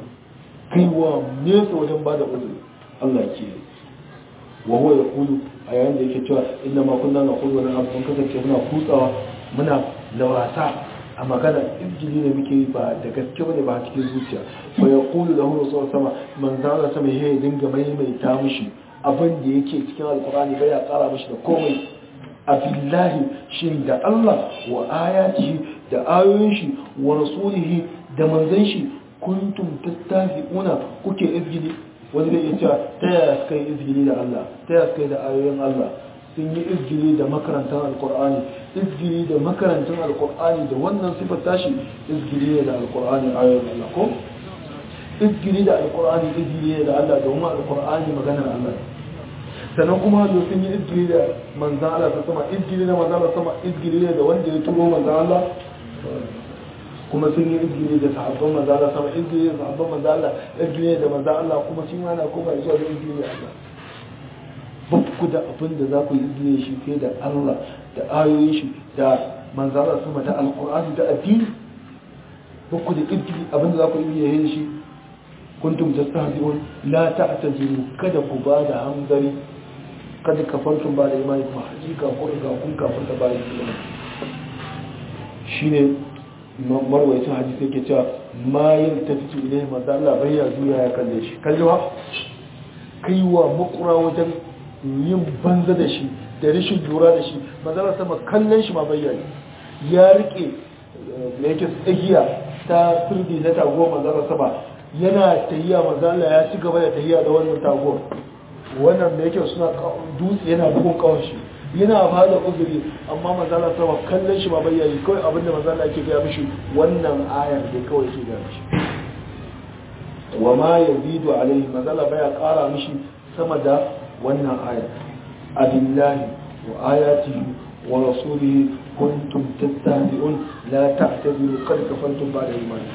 kaiwa nesa wajen ba da uzuri Allah ke wa huwa yaqulu a yayin da yake cewa inna ma kunna naqudu wa nal'ab mun kasance muna kutsawa muna da wasa a magana injili ne muke yi ba da gaske bane ba cikin zuciya fa yaqulu lahu rasul sama man zala sama ya dinga maimaita mishi abin da yake cikin alqur'ani bai ya kara mishi da komai abillahi shin da Allah wa ayatihi da ayoyin shi wa rasulihi da manzon shi kuntum tattafi'una kuke izgili wani zai iya cewa ta yaya suka yi izgili da Allah ta yaya suka yi da ayoyin Allah sun yi izgili da makarantar alkur'ani izgili da makarantar alkur'ani da wannan sifar tashi izgili ne da alkur'ani ayoyin Allah ko izgili da alkur'ani izgili ne da Allah domin alkur'ani maganar Allah sannan kuma da sun yi izgili da manzan Allah ta sama izgili da manzan Allah sama izgili ne da wanda ya turo manzan Allah kuma sun yi izgili da sahabban manzan Allah sama izgili da sahabban manzan Allah izgili da manzan Allah kuma shi ma na kuma zuwa da izgili da Allah ku da abin da za ku yi izgili shi fiye da Allah da ayoyin shi da manzan Allah sama da alkur'ani da addini ku da izgili abin da za ku yi izgili shi kuntum tastahzi'un la ta'taziru kada ku ba da hanzari kada kafartum ba da imani kuma hakika ko ga kun kafarta ba da imani shine marwayacin hadisi yake cewa ma yin tafitu ilai manzo Allah bai ya zuya ya kalle shi kallewa kaiwa makura wajen yin banza da shi da rashin lura da shi manzo Allah sama kallon shi ma bayyana ya rike da yake tsagiya ta turbi na tago manzo Allah sama yana tahiya manzo Allah ya ci gaba da tahiya da wannan tago wannan da yake suna dutse yana bugun kawon shi yana ba da uzuri amma mazala sama kallon shi ba bayyana kawai abinda mazala ke gaya mishi wannan ayar da kawai ke gaya mishi wa ma yazidu alaihi mazala baya kara mishi sama da wannan ayar abillahi wa ayatihi wa rasulihi kuntum tattabi'un la ta'tadiru qad kafartum ba'da imani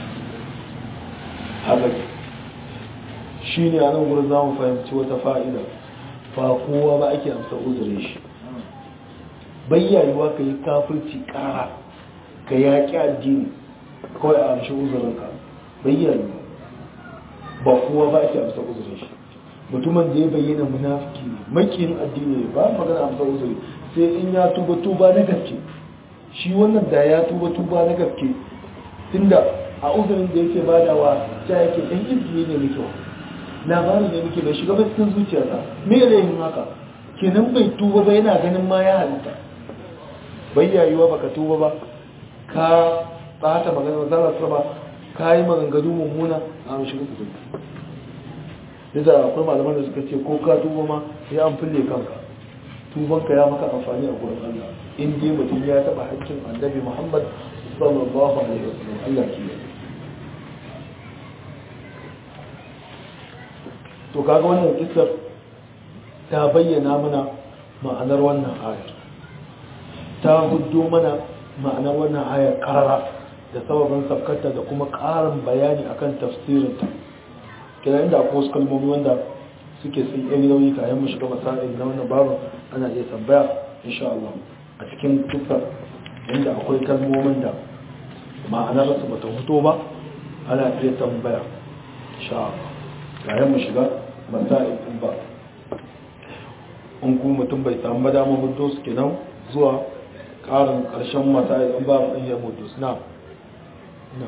haka shine a nan gurin zamu fahimci wata fa'ida ba kowa ba ake amsa uzurin shi bayyayewa ka yi kafirci kara ka yaƙi addini kawai a amshi uzurinka bayyayewa ba kowa ba ake amsa uzurin shi mutumin da ya bayyana munafiki ne makiyin addini ne ba magana amsa uzuri sai in ya tuba tuba na gaske shi wannan da ya tuba tuba na gaske tunda a uzurin da yake badawa ta yake ɗan izini ne muke labarin da muke bai shiga ba cikin zuciyarsa me ya yin haka kenan bai tuba ba yana ganin ma ya halitta bai yayuwa baka tuba ba ka bata magana zara ba ka yi maganganu mummuna a mashi rukutu da akwai malaman da suka ce ko ka tuba ma sai an fille kanka tubanka ya maka amfani a gurin Allah in dai mutum ya taba haƙƙin annabi Muhammad sallallahu alaihi wasallam Allah ke to kaga wannan kissar ta bayyana mana ma'anar wannan ayar ta huddo mana ma'anar wannan ayar karara da sababin sabkata da kuma ƙarin bayani akan tafsirinta kira inda akwai wasu kalmomi wanda suke sun yi nauyi kayan mu shiga masa'il na wannan babu ana iya tambaya insha Allah a cikin tuffar inda akwai kalmomin da ma'anar su bata fito ba ana iya tambaya insha Allah kayan mu shiga masa'il din ba in kuma mutum bai samu damar hudu su kenan zuwa ƙarin ƙarshen masa'il din ba in ya mutu na na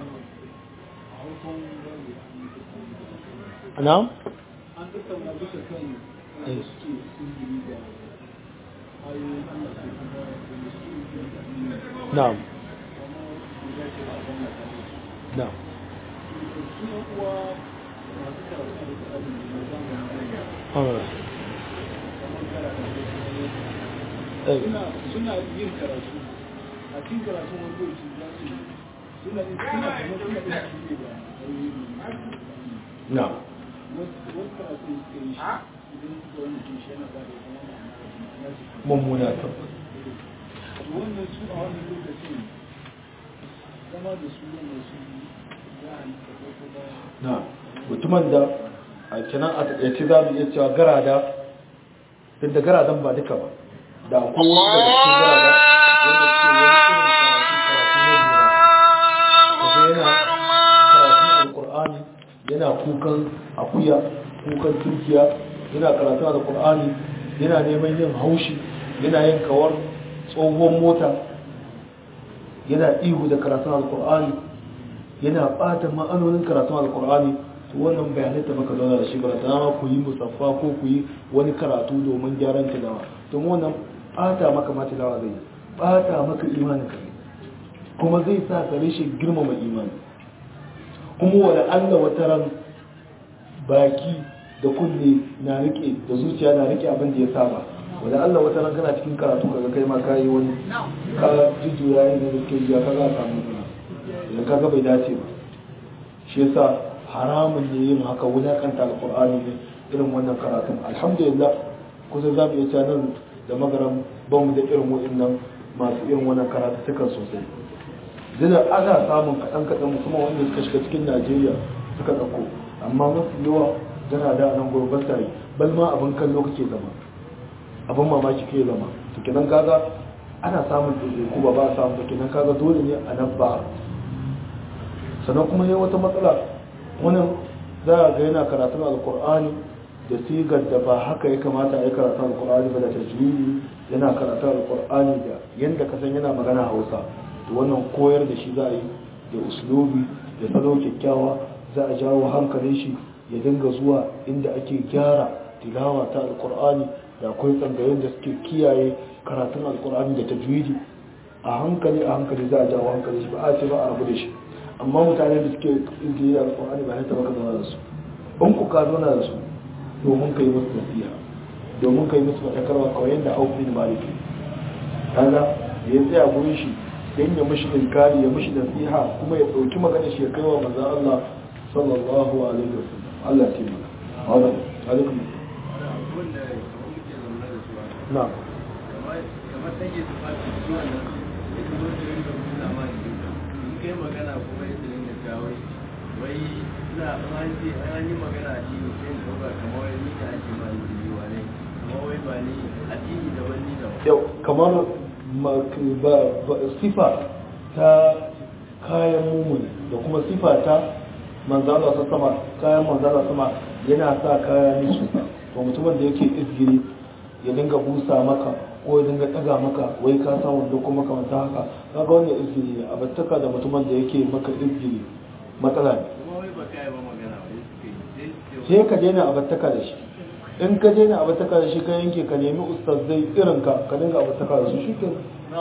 na'am an tattauna bisa kan Eh. suke sihiri da ayoyin Allah su kuma da su ke da nuna na'am kuma da ya ce a wannan kare na'am su su yan uwa masu karatu da tsarin da ya zama da alright kamar karatu da Eh. suna suna yin karatu a cikin karatu wani lokaci za su suna yin suna kamar suna yin shi da ayoyin na'am wasu karatu suka yi shi idan suka wani shi yana ba da kuma ma'ana na su mummuna tabbas wannan su a wannan lokacin zama da su wanda su za a nika ko kuma na mutumin da a kinan a taƙaice za mu iya cewa garada duk da garadan ba duka ba da akwai wasu daga cikin garada wanda suke wani irin karatu karatu na juna kaga yana karatun alkur'ani yana kukan akuya kukan turkiya yana karatun alkur'ani yana neman yin haushi yana yin kawar tsohon mota yana ihu da karatun alkur'ani yana bata ma'anonin karatun alkur'ani to wannan bayanai ta maka zauna da shi ba ta ma ku yi musaffa ko ku yi wani karatu domin gyaran tilawa to wannan bata maka ma tilawa zai bata maka imanin ka kuma zai sa ka rashin girmama imani kuma wani allah wata ran baki da kunne na rike da zuciya na rike abin da ya saba wani allah wata ran kana cikin karatu kaga kai ma ka yi wani ka jujjuya yin da suke jiya ka za a samu suna idan ka ga bai dace ba shi yasa haramun ne yin haka wulakanta alkur'ani ne irin wannan karatun alhamdulillah kusa za mu iya cewa nan da magaran ba mu da irin wa'annan masu irin wannan karatu suka sosai zina ana samun kaɗan kaɗan musamman wanda suka shiga cikin najeriya suka ɗauko amma mafi yawa gana da nan gurbin tare bal ma abin kallo kake zama abin mamaki kake zama to kenan kaga ana samun ɗaiɗaiku ba ba a samun kenan kaga dole ne a nan ba sannan kuma yi wata matsala wani za a ga yana karatun alkur'ani da sigar da ba haka ya kamata a yi karatun alkur'ani ba da tajwidi yana karatun alkur'ani da yadda ka san yana magana hausa to wannan koyar da shi za a yi da uslubi da salo kyakkyawa za a jawo hankalin shi ya dinga zuwa inda ake gyara tilawa ta alkur'ani da akwai tsangayen da suke kiyaye karatun alkur'ani da tajwidi a hankali a hankali za a jawo hankalin shi ba a ce ba a rabu da shi amma mutane da suke izini da alkur'ani ba ya taba ka zama da su in ku ka zauna da su domin ka yi musu nasiha domin ka yi musu fatakarwa kawai yadda auf bin maliki kaga ya tsaya gurin shi dan ya mishi inkari ya mishi nasiha kuma ya dauki magana shi ya kai wa manzon Allah sallallahu alaihi wasallam Allah ya taimaka wannan alaikum wanda muke zaune da su na'am kamar take su fati su wannan ya zo su rinka nuna ma jikin in kai magana kuma ya su rinka cewa wai ina an ce an yi magana a cikin sai in ɗauka kamar wai ni da ake ma jini wa ne kuma wai ba ni addini da wani da yau kamar ma- ba- ba- sifa ta kayan mumuni da kuma sifa ta manzala ta sama kayan manzala sama yana sa kaya nisu to mutumin da yake izgiri ya dinga busa maka ko ya dinga daga maka wai ka sa wanda kuma kamanta haka kaga wannan izgiri ne abattaka da mutumin da yake maka izgiri matsala ne kuma wai ba kai ba magana wai suka yi sai su ce sai ka daina abattaka da shi in ka daina abattaka da shi ka yanke ka nemi ustazai irin ka ka dinga abattaka da su shi ke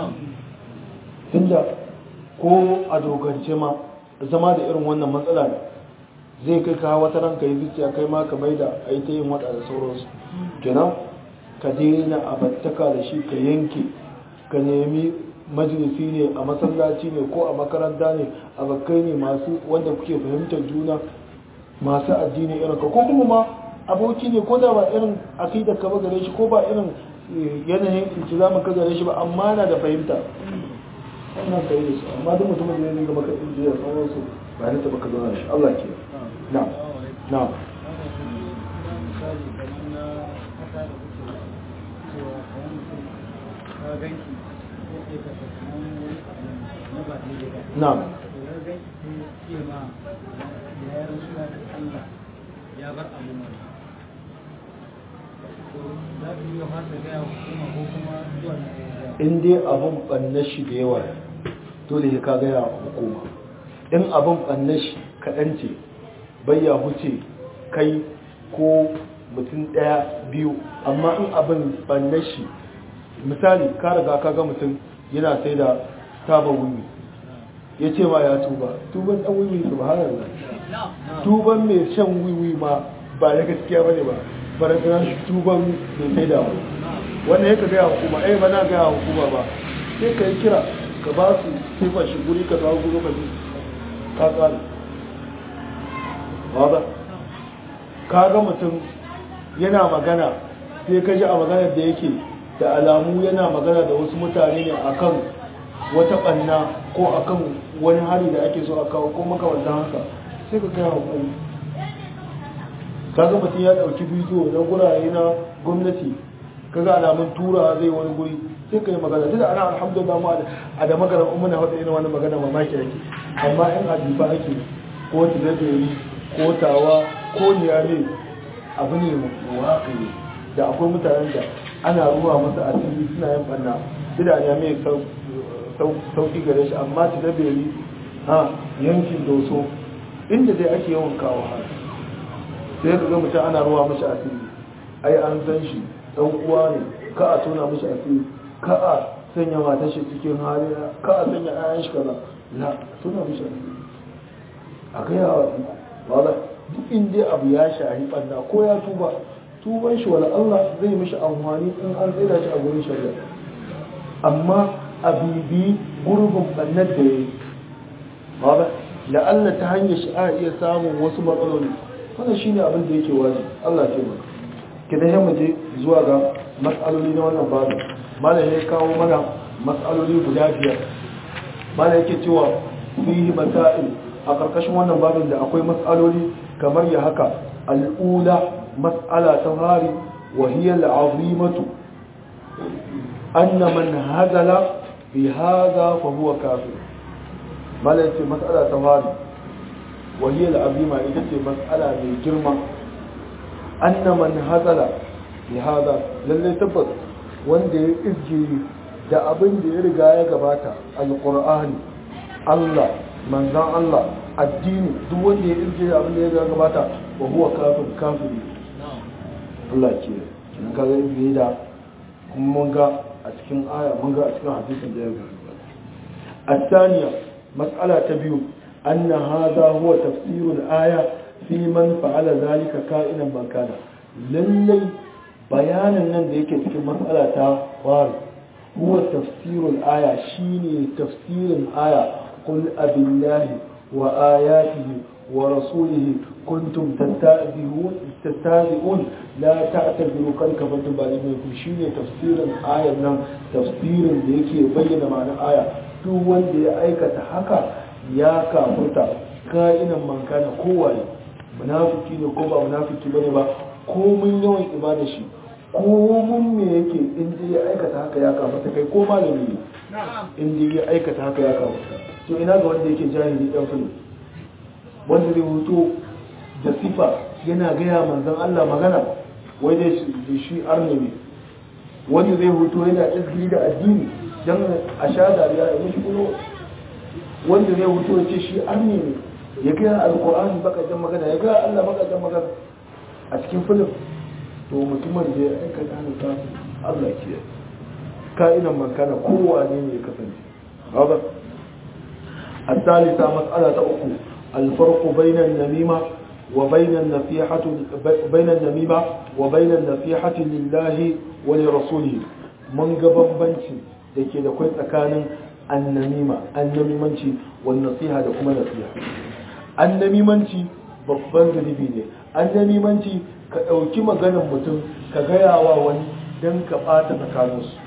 tunda ko a dogance ma zama da irin wannan matsala ne zai kai ka wata ranka yi zuciya kai ma ka maida a yi ta yin wada da sauransu kenan ka daina abattaka da shi ka yanke ka nemi majalisi ne a masallaci ne ko a makaranta ne a bakkai ne masu wanda kuke fahimtar juna masu addini irin ka ko kuma ma aboki ne ko da ba irin akidar ka ba gare shi ko ba irin eh, yanayin iltizamin ka gare shi ba amma na da fahimta wannan kai da su amma duk mutumin da ya dinga maka injiya sauransu ba ni taba ka zauna da shi Allah ke na na misali kamar na kasa da kuke cewa kamar mutum ka ganki ko ke kasa kamar wani abu na ba daidai ba na to ya ganki sai ya ce ma ya yi rasuwa da Allah ya bar abu mai to za ka iya fasa gaya wa hukuma ko kuma zuwa na ya in dai abin ɓannar shi da yawa dole ya ka gaya wa hukuma in abin ɓannar shi kaɗan ce bai ya huce kai ko mutum ɗaya biyu amma in abin ɓannar shi misali ka riga ka ga mutum yana sai da taba wuni ya ce ma ya tuba tuban ɗan wuni su ba tuban mai shan wiwi ma ba na gaskiya ba ne ba barazana tuban mai sai da wani wannan ya ka gaya hukuma ai ba na gaya hukuma ba sai ka yi kira ka ba su sifa shi guri ka zawo guri ka ji ka tsari ba ka ga mutum yana magana sai ka ji a maganar da yake da alamu yana magana da wasu mutane ne akan wata ɓanna ko akan wani hari da ake so a kawo ko makamantan haka sai ka kai hakuri kaga mutum ya dauki bidiyo na gurare na gwamnati kaga alamun tura zai wani guri sai ka yi magana tunda ana alhamdulillah mu a da magana umma na wata irin wani magana mamaki ake amma in ajiba ake ko tilabiri ko tawa ko niyame abu ne waƙi da akwai mutanen da ana ruwa masa asiri suna yin banna da niyame sauki gare shi amma tilabiri ha yankin doso inda dai ake yawan kawo har sai ka ga mutum ana ruwa mashi asiri ai an san shi dan uwa ne ka a tona mashi asiri ka a sanya matar shi cikin hali ka a sanya ayan shi kaza la tona mashi asiri a kai yawa wala duk inda abu ya shahi banna ko ya tuba tuban shi wala Allah zai mishi amfani in an tsira shi a gurin shari'a amma a bibi gurbin bannar da ya yi wala la'alla ta hanyar shi a iya samun wasu matsaloli wannan shine abin da yake waje Allah ce maka kidan yamma je zuwa ga matsaloli na wannan babu malam ya kawo mana matsaloli guda biyar malam yake cewa fihi masail a karkashin wannan babin da akwai matsaloli kamar ya haka al'ula mas'ala ta hari wa hiya al'azimatu anna man hadala bi hadha fa huwa kafir malam ce mas'ala ta hari wa hiya al'azima ita ce mas'ala mai girma anna man hadala bi hadha lalle tabbas wanda ya izgiri da abin da ya riga ya gabata alqur'ani Allah manzan Allah addini duk wanda ya izgiri da abin da ya riga gabata wa huwa kafir kafiri Allah ke kin ka ga izgiri da kuma mun ga a cikin aya mun ga a cikin hadisin da ya gabata الثانية مسألة تبيو أن هذا هو تفسير الآية في من فعل ذلك كائنا من كان للي bayanin nan da yake cikin matsala ta fari huwa tafsirul aya shine tafsirin aya qul abillahi wa ayatihi wa rasulihi kuntum tattabi'un tattabi'un la ta'tabiru kan kafatum balikum shine tafsirin ayan nan tafsirin da yake bayyana ma'anar aya duk wanda ya aikata haka ya kafurta ka'inan mankana kowaye munafiki ne ko ba munafiki bane ba komun yawan ibada shi komun me yake inda ya aikata haka ya kamata kai ko malami ne inda ya aikata haka ya kamata to ina ga wanda yake jahili dan fili wanda zai hoto da sifa yana gaya manzon Allah magana wai dai shi arne ne wanda zai hoto yana izgiri da addini dan a sha dariya ya mishi kulo wanda zai hoto ya ce shi arne ne ya gaya alkur'ani bakajen magana ya gaya Allah bakajen magana a cikin filin to mutumin da ya aikata hannun Allah ke ka'inan mankana kowane ne ya kasance haɓar a salisa matsala ta uku alfarko bainan namima wa bainan namima wa bainan nasihati lillahi wa li rasulihi mun ga bambanci da ke da kwai tsakanin annamima annamimanci wa nasiha da kuma nasiha annamimanci babban zunubi ne annamimanci ka ɗauki maganin mutum ka gaya wa wani don ka ɓata tsakaninsu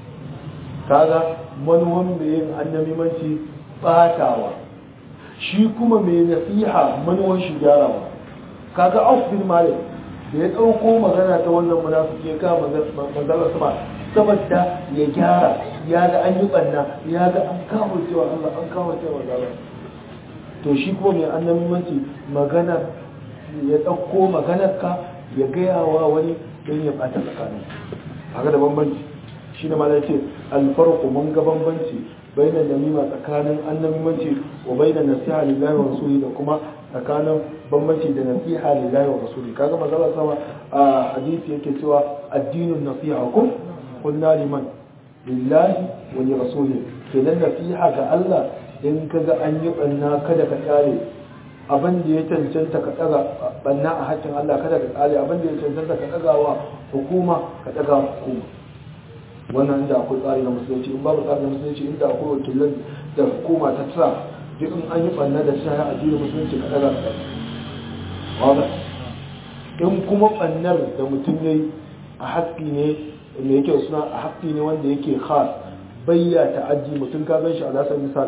kaga manuwan mai yin annamimanci ɓatawa shi kuma mai nasiha manuwan shi gyarawa kaga auf bin malik da ya ɗauko magana ta wannan munafiki ya kama manzala sama saboda ya gyara ya ga an yi ɓanna ya ga an kawo cewa Allah an kawo cewa manzala to shi kuma mai annamimanci magana ya ɗauko maganarka ya gaya wa wani don ya ɓata tsakanin haka da bambanci shi ne malai ce alfarku mun ga bambanci bainan namima tsakanin annamimanci wa bainan nasiha lillahi wa rasuli da kuma tsakanin bambanci da nasiha lillahi wa rasuli kaga mazala sama a hadisi yake cewa addinin nasiha kun kunna liman lillahi wa li rasuli kenan nasiha ga Allah in kaga an yi banna kada ka tsare abin da ya cancanta ka daga banna a hakkin Allah kada ka tsare abin da ya cancanta ka daga wa hukuma ka daga wa hukuma wannan inda akwai tsari na musulunci in babu tsari na musulunci inda akwai wakilan da hukuma ta tsara duk in an yi banna da shi a jirin musulunci ka daga ka wanda in kuma bannar da mutum ya yi a haƙƙi ne mai yake suna a haƙƙi ne wanda yake khas bayya ta'addi mutum ka gan shi a lasar misal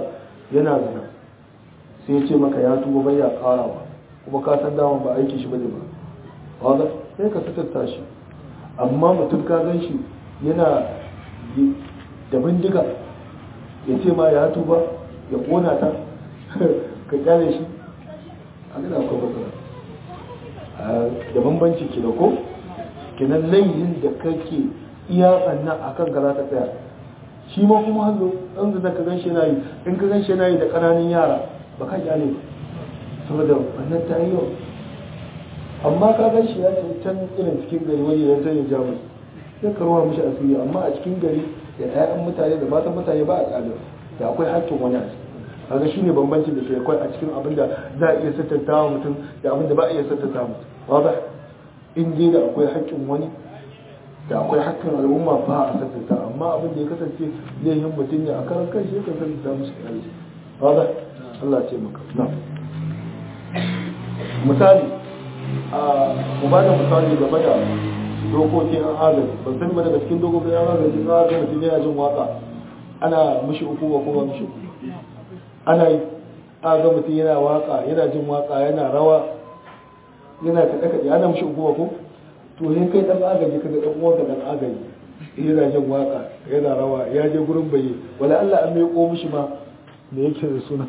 yana zina sai ya ce maka ya tuba bai ya karawa kuma ka san daman ba aiki shi bane ba kaga sai ka fitarta shi amma mutum ka gan shi yana da bindiga ya ce ma ya tuba ya kona ta ka kyale shi a gina akwai matsala da bambanci ke da ko kenan layin da kake iya tsannan a kan ka za ta tsaya shi ma kuma hannu ɗan zina ka ganshi na yi in ka ganshi na yi da ƙananan yara ba ka kyale ba saboda wannan ta yi yau amma ka ganshi ya ce can irin cikin gari wani ya ta yi jamus sai ka ruwa mishi asiri amma a cikin gari da 'ya'yan mutane da matan mutane ba a kyale da akwai haƙƙin wani a ciki kaga shi ne bambancin da ke akwai a cikin abin da za a iya sattanta wa mutum da abin da ba a iya sattanta mutum wadda in dai da akwai haƙƙin wani da akwai haƙƙin al'umma ba a sattanta amma abin da ya kasance laifin mutum ne a karan kan shi yakan sattanta musu kyale wadda Allah ce maka na misali a mu ba da misali game da dokokin an agaji ban sani ba daga cikin dokokin an agaji an agaji mutum yana jin waka ana mishi uku ba kuma mishi uku ana yi aga mutum yana waka yana jin waka yana rawa yana kaɗe kaɗe ana mishi uku ba ko to ne kai ɗan agaji kaga ɗan uwanka ɗan agaji yana jin waka yana rawa ya je gurin baye wala Allah an mai mishi ma me yake da suna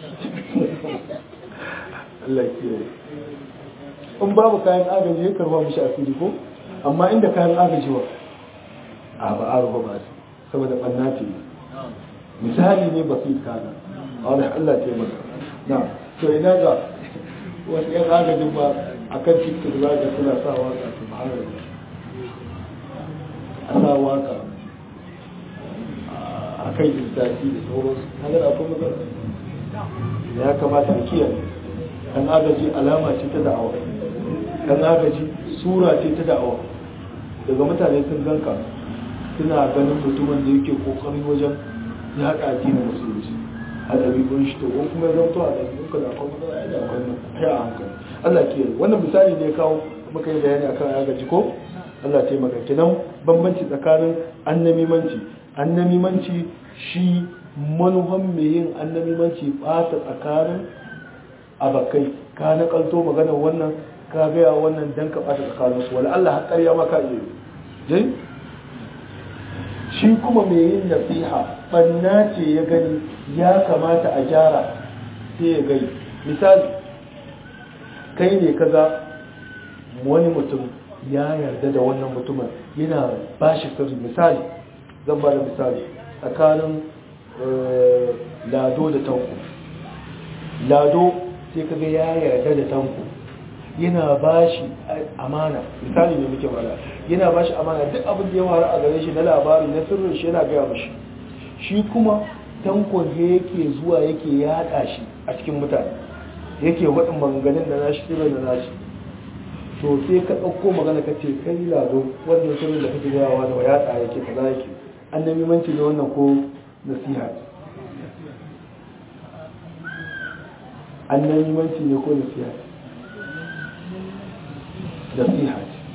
Allah ya kiyaye in babu kayan agaji ya karba mishi asiri ko amma inda kayan agaji wa a ba a ruba ba saboda ɓanna ce misali ne ba su yi kaga a wani Allah ce maka na to ina ga wasu yan agajin ba a kan tiktok za ga suna sa waka su ma'arar a sa waka a kan instaci da sauransu hanyar akwai matsala ya kamata a kiyaye kan agaji alama ce ta da'awa kan agaji sura ce ta da'awa daga mutane sun ganka suna ganin mutumin da yake kokarin wajen ya haɗa addinin musulunci a ɗabi'un shi to ko kuma ya zauto a ɗabi'un ka da akwai matsala ya da akwai ya a hankali Allah ke wannan misali ne kawo muka yi bayani akan agaji ko Allah ce maka kinan bambanci tsakanin annamimanci annamimanci shi manuhan mai yin annamimanci ɓata tsakanin abakai ka na kalto maganar wannan ka gaya wannan dan ka ɓata tsakaninsu wala Allah haƙar ya maka iya yi shi kuma mai yin nasiha banna ce ya gani ya kamata a gyara sai ya gani misali kai ne kaga wani mutum ya yarda da wannan mutumin yana ba shi sirri misali zan ba da misali tsakanin lado da tanko lado sai kaga ya yarda da tanko yana ba shi amana misali ne muke mara yana ba shi amana duk abin da ya faru a gare shi na labari na sirrin shi yana gaya mashi shi kuma tankon da yake zuwa yake yaɗa shi a cikin mutane yake waɗin maganganun da nashi sirrin da nashi to sai ka ɗauko magana ka ce kai lado wannan sirrin da kake gayawa da yaɗa yake kaza yake an nemi manci da wannan ko nasiha an nemi manci ne ko nasiha nasiha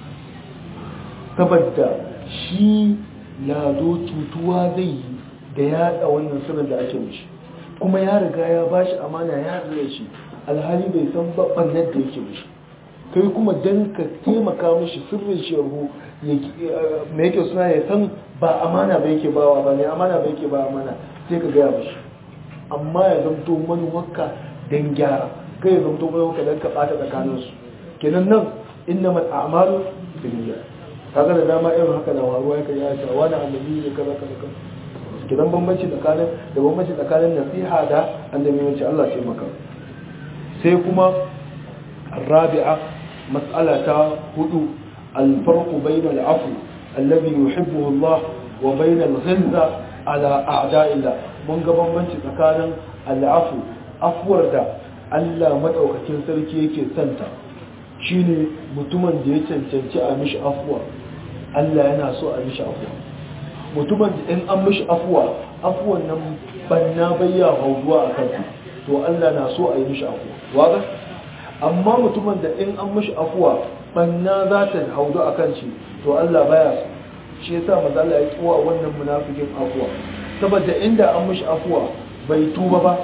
saboda shi lado tutuwa zai yi da yaɗa wannan sirrin da ake mishi kuma ya riga ya ba shi amana ya zai shi alhali bai san babban yadda yake mishi kai kuma don ka taimaka mishi sirrin shehu mai yake suna ya san ba amana ba yake bawa ba ne amana ba yake ba amana sai ka gaya mishi amma ya zamto manuwarka don gyara kai ya zamto manuwarka don ka ɓata tsakaninsu kenan nan inna mal a'malu binniyat kaga da dama irin haka na waruwa yake ya ce wani annabi ne kaza kaza kaza kidan bambanci tsakanin da bambanci tsakanin nasiha da annabi wace Allah ce maka sai kuma الرابعة مسألة هدو الفرق بين العفو الذي يحبه الله وبين الغلظة على أعداء الله من قبل من تكان العفو أفور دا ألا مدعوك تنسلكي يكي سنتا shine mutumin da ya cancanci a mishi afuwa Allah yana so a mishi afuwa mutumin da in an mishi afuwa afuwan nan banna bayya hauduwa a kansa to Allah na so a yi mishi afuwa waga amma mutumin da in an mishi afuwa banna za ta haudu a kan shi to Allah baya so shi yasa maza Allah ya kiwa wannan munafikin afuwa saboda inda an mishi afuwa bai tuba ba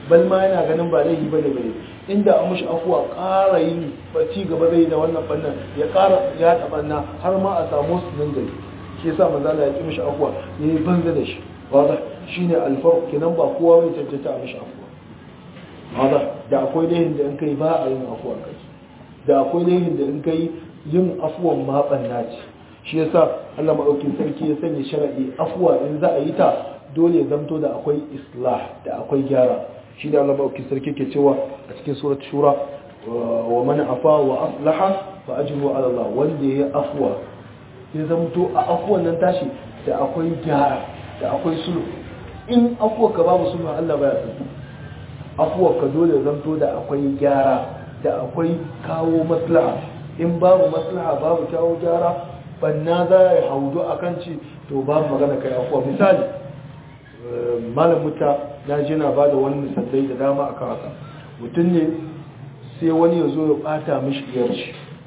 bal ma yana ganin ba laifi bane bane inda an mushi afuwa ƙara yin ci gaba zai da wannan fannin ya ƙara ya tabanna har ma a samu su nan gari shi yasa manzo Allah ya ki mishi afuwa yayi banza da shi wanda shine alfarq kenan ba kowa bai tantance a mishi afuwa wanda da akwai laifin da in kai ba a yin afuwa kai da akwai laifin da in kai yin afuwan ma banna ce shi yasa Allah madaukakin sarki ya sanya shar'i afuwa in za a yi ta dole ya zamto da akwai islah da akwai gyara shi da Allah madaukakin sarki ke cewa a cikin surat shura wa man afa wa aslaha fa ajru ala Allah wanda ya afuwa ya zamto a afuwan nan tashi da akwai gyara da akwai sulhu in afuwa ka babu sulhu Allah baya san afuwa ka dole zamto da akwai gyara da akwai kawo maslaha in babu maslaha babu kawo gyara banna za ya haudu a kan ci to babu magana kai afuwa misali malam muta na ji na ba da wani misalai da dama akan haka mutum ne sai wani ya zo ya bata mishi iyar shi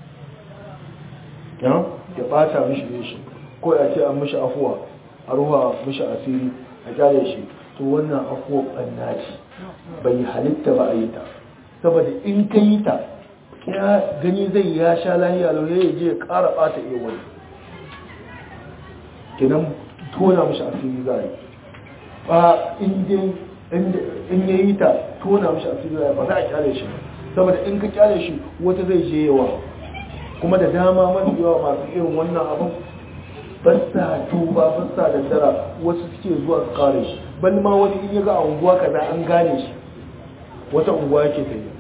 ya bata mishi iyar shi ko ya ce an mishi afuwa a ruwa mishi asiri a kyale shi to wannan afuwa banna ce bai halitta ba a yi ta saboda in ka yi ta ya gani zai ya sha lahiya lauye ya je ya kara bata iya wani kenan tona mashi asiri za yi ba in ya yi ta tona mashi asiri za yi ba za a kyale shi saboda in ka kyale shi wata zai je yawa kuma da dama mafi yawa masu irin wannan abin basta tuba basta da dara wasu suke zuwa su kare shi ban ma wani in ya ga a unguwa kaza an gane shi wata unguwa yake ta yi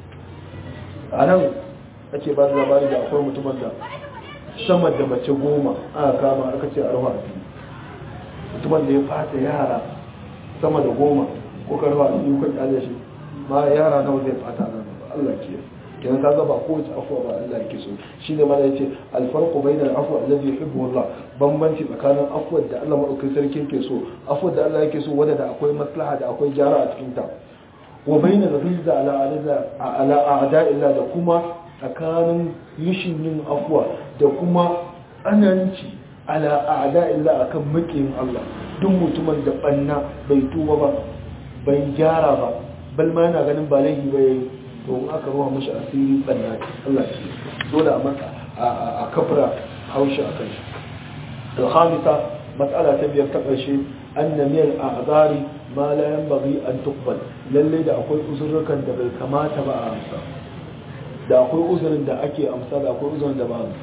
a nan ake ba da labari da akwai mutumin da sama da mace goma aka kama aka ce arwa a biyu mutumin da ya fata yara sama da goma ko karfa a biyu kan kyale shi ma yara nawa zai fata nan ba Allah ke kenan kaga ba kowace afuwa ba Allah yake so shine ma yace alfarqu bainal afwa alladhi yuhibbu Allah bambanci tsakanin afuwar da Allah madaukakin sarki yake so afuwar da Allah yake so wanda da akwai maslaha da akwai gyara a cikin ta wa bainal ghizza ala ala a'da illa da kuma tsakanin yishin yin afuwa da kuma tsananci ala a'da illa akan makiyin Allah duk mutumin da banna bai tuba ba bai gyara ba bal ma yana ganin ba laifi ba yayi to in aka ruwa mishi asiri banna Allah ce dole a maka a kafra haushi a kai da khamisa mas'ala ta biyar ta ƙarshe anna min a'zari ma la yanbaghi an tuqbal lalle da akwai uzurrukan da bai kamata ba a amsa da akwai uzurin da ake amsa da akwai uzurin da ba amsa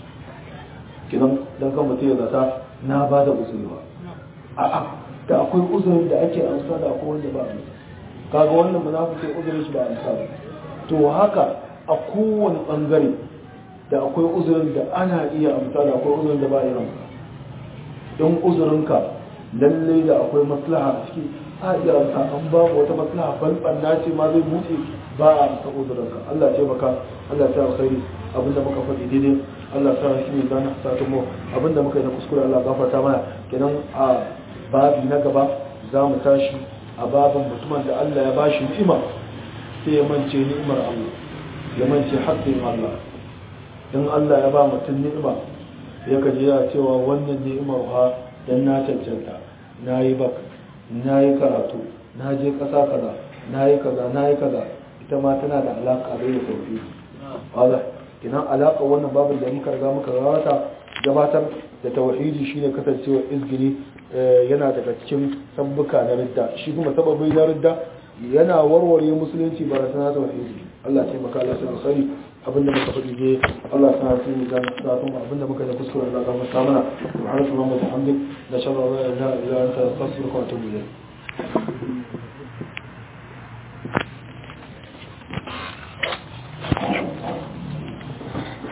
kidan dan kan mutum ya zata na ba da uzuri ba a'a da akwai uzurin da ake amsa da akwai wanda ba amsa kaga wannan munafiki uzurin shi ba amsa ba to haka a kowane bangare da akwai uzurin da ana iya amsa da akwai uzurin da ba iya amsa don uzurinka lalle da akwai maslaha a ciki a iya amsa an ba wata maslaha balbanna ce ma zai buɗe ba a amsa uzurinka Allah ce maka Allah ta alkhairi abinda muka faɗi daidai Allah ta shi ne zana satun mu abinda muka yi na kuskure Allah gafarta mana kenan a babi na gaba za mu tashi a babin mutumin da Allah ya bashi ni'ima sai ya mance ni'imar Allah ya mance haƙƙin Allah in Allah ya ba mutum ni'ima ya kaji ya cewa wannan ni'imar ha dan na cancanta na yi bak na yi karatu na je ƙasa kaza na yi kaza na yi kaza ita ma tana da alaƙa da ya sauki wala kinan alaƙa wannan babin da muka riga muka gabata gabatar da tauhidi shine kasancewa izgiri yana daga cikin sabbuka na ridda shi kuma sababin na ridda yana warware musulunci ba da sana tauhidi Allah ce maka Allah sai sani abinda muka faɗi ne Allah sana su mu dan da kuma abinda muka da kuskure Allah ga masa mana subhanallahi wa bihamdihi la shalla la ilaha illa anta astaghfiruka wa atubu ilayk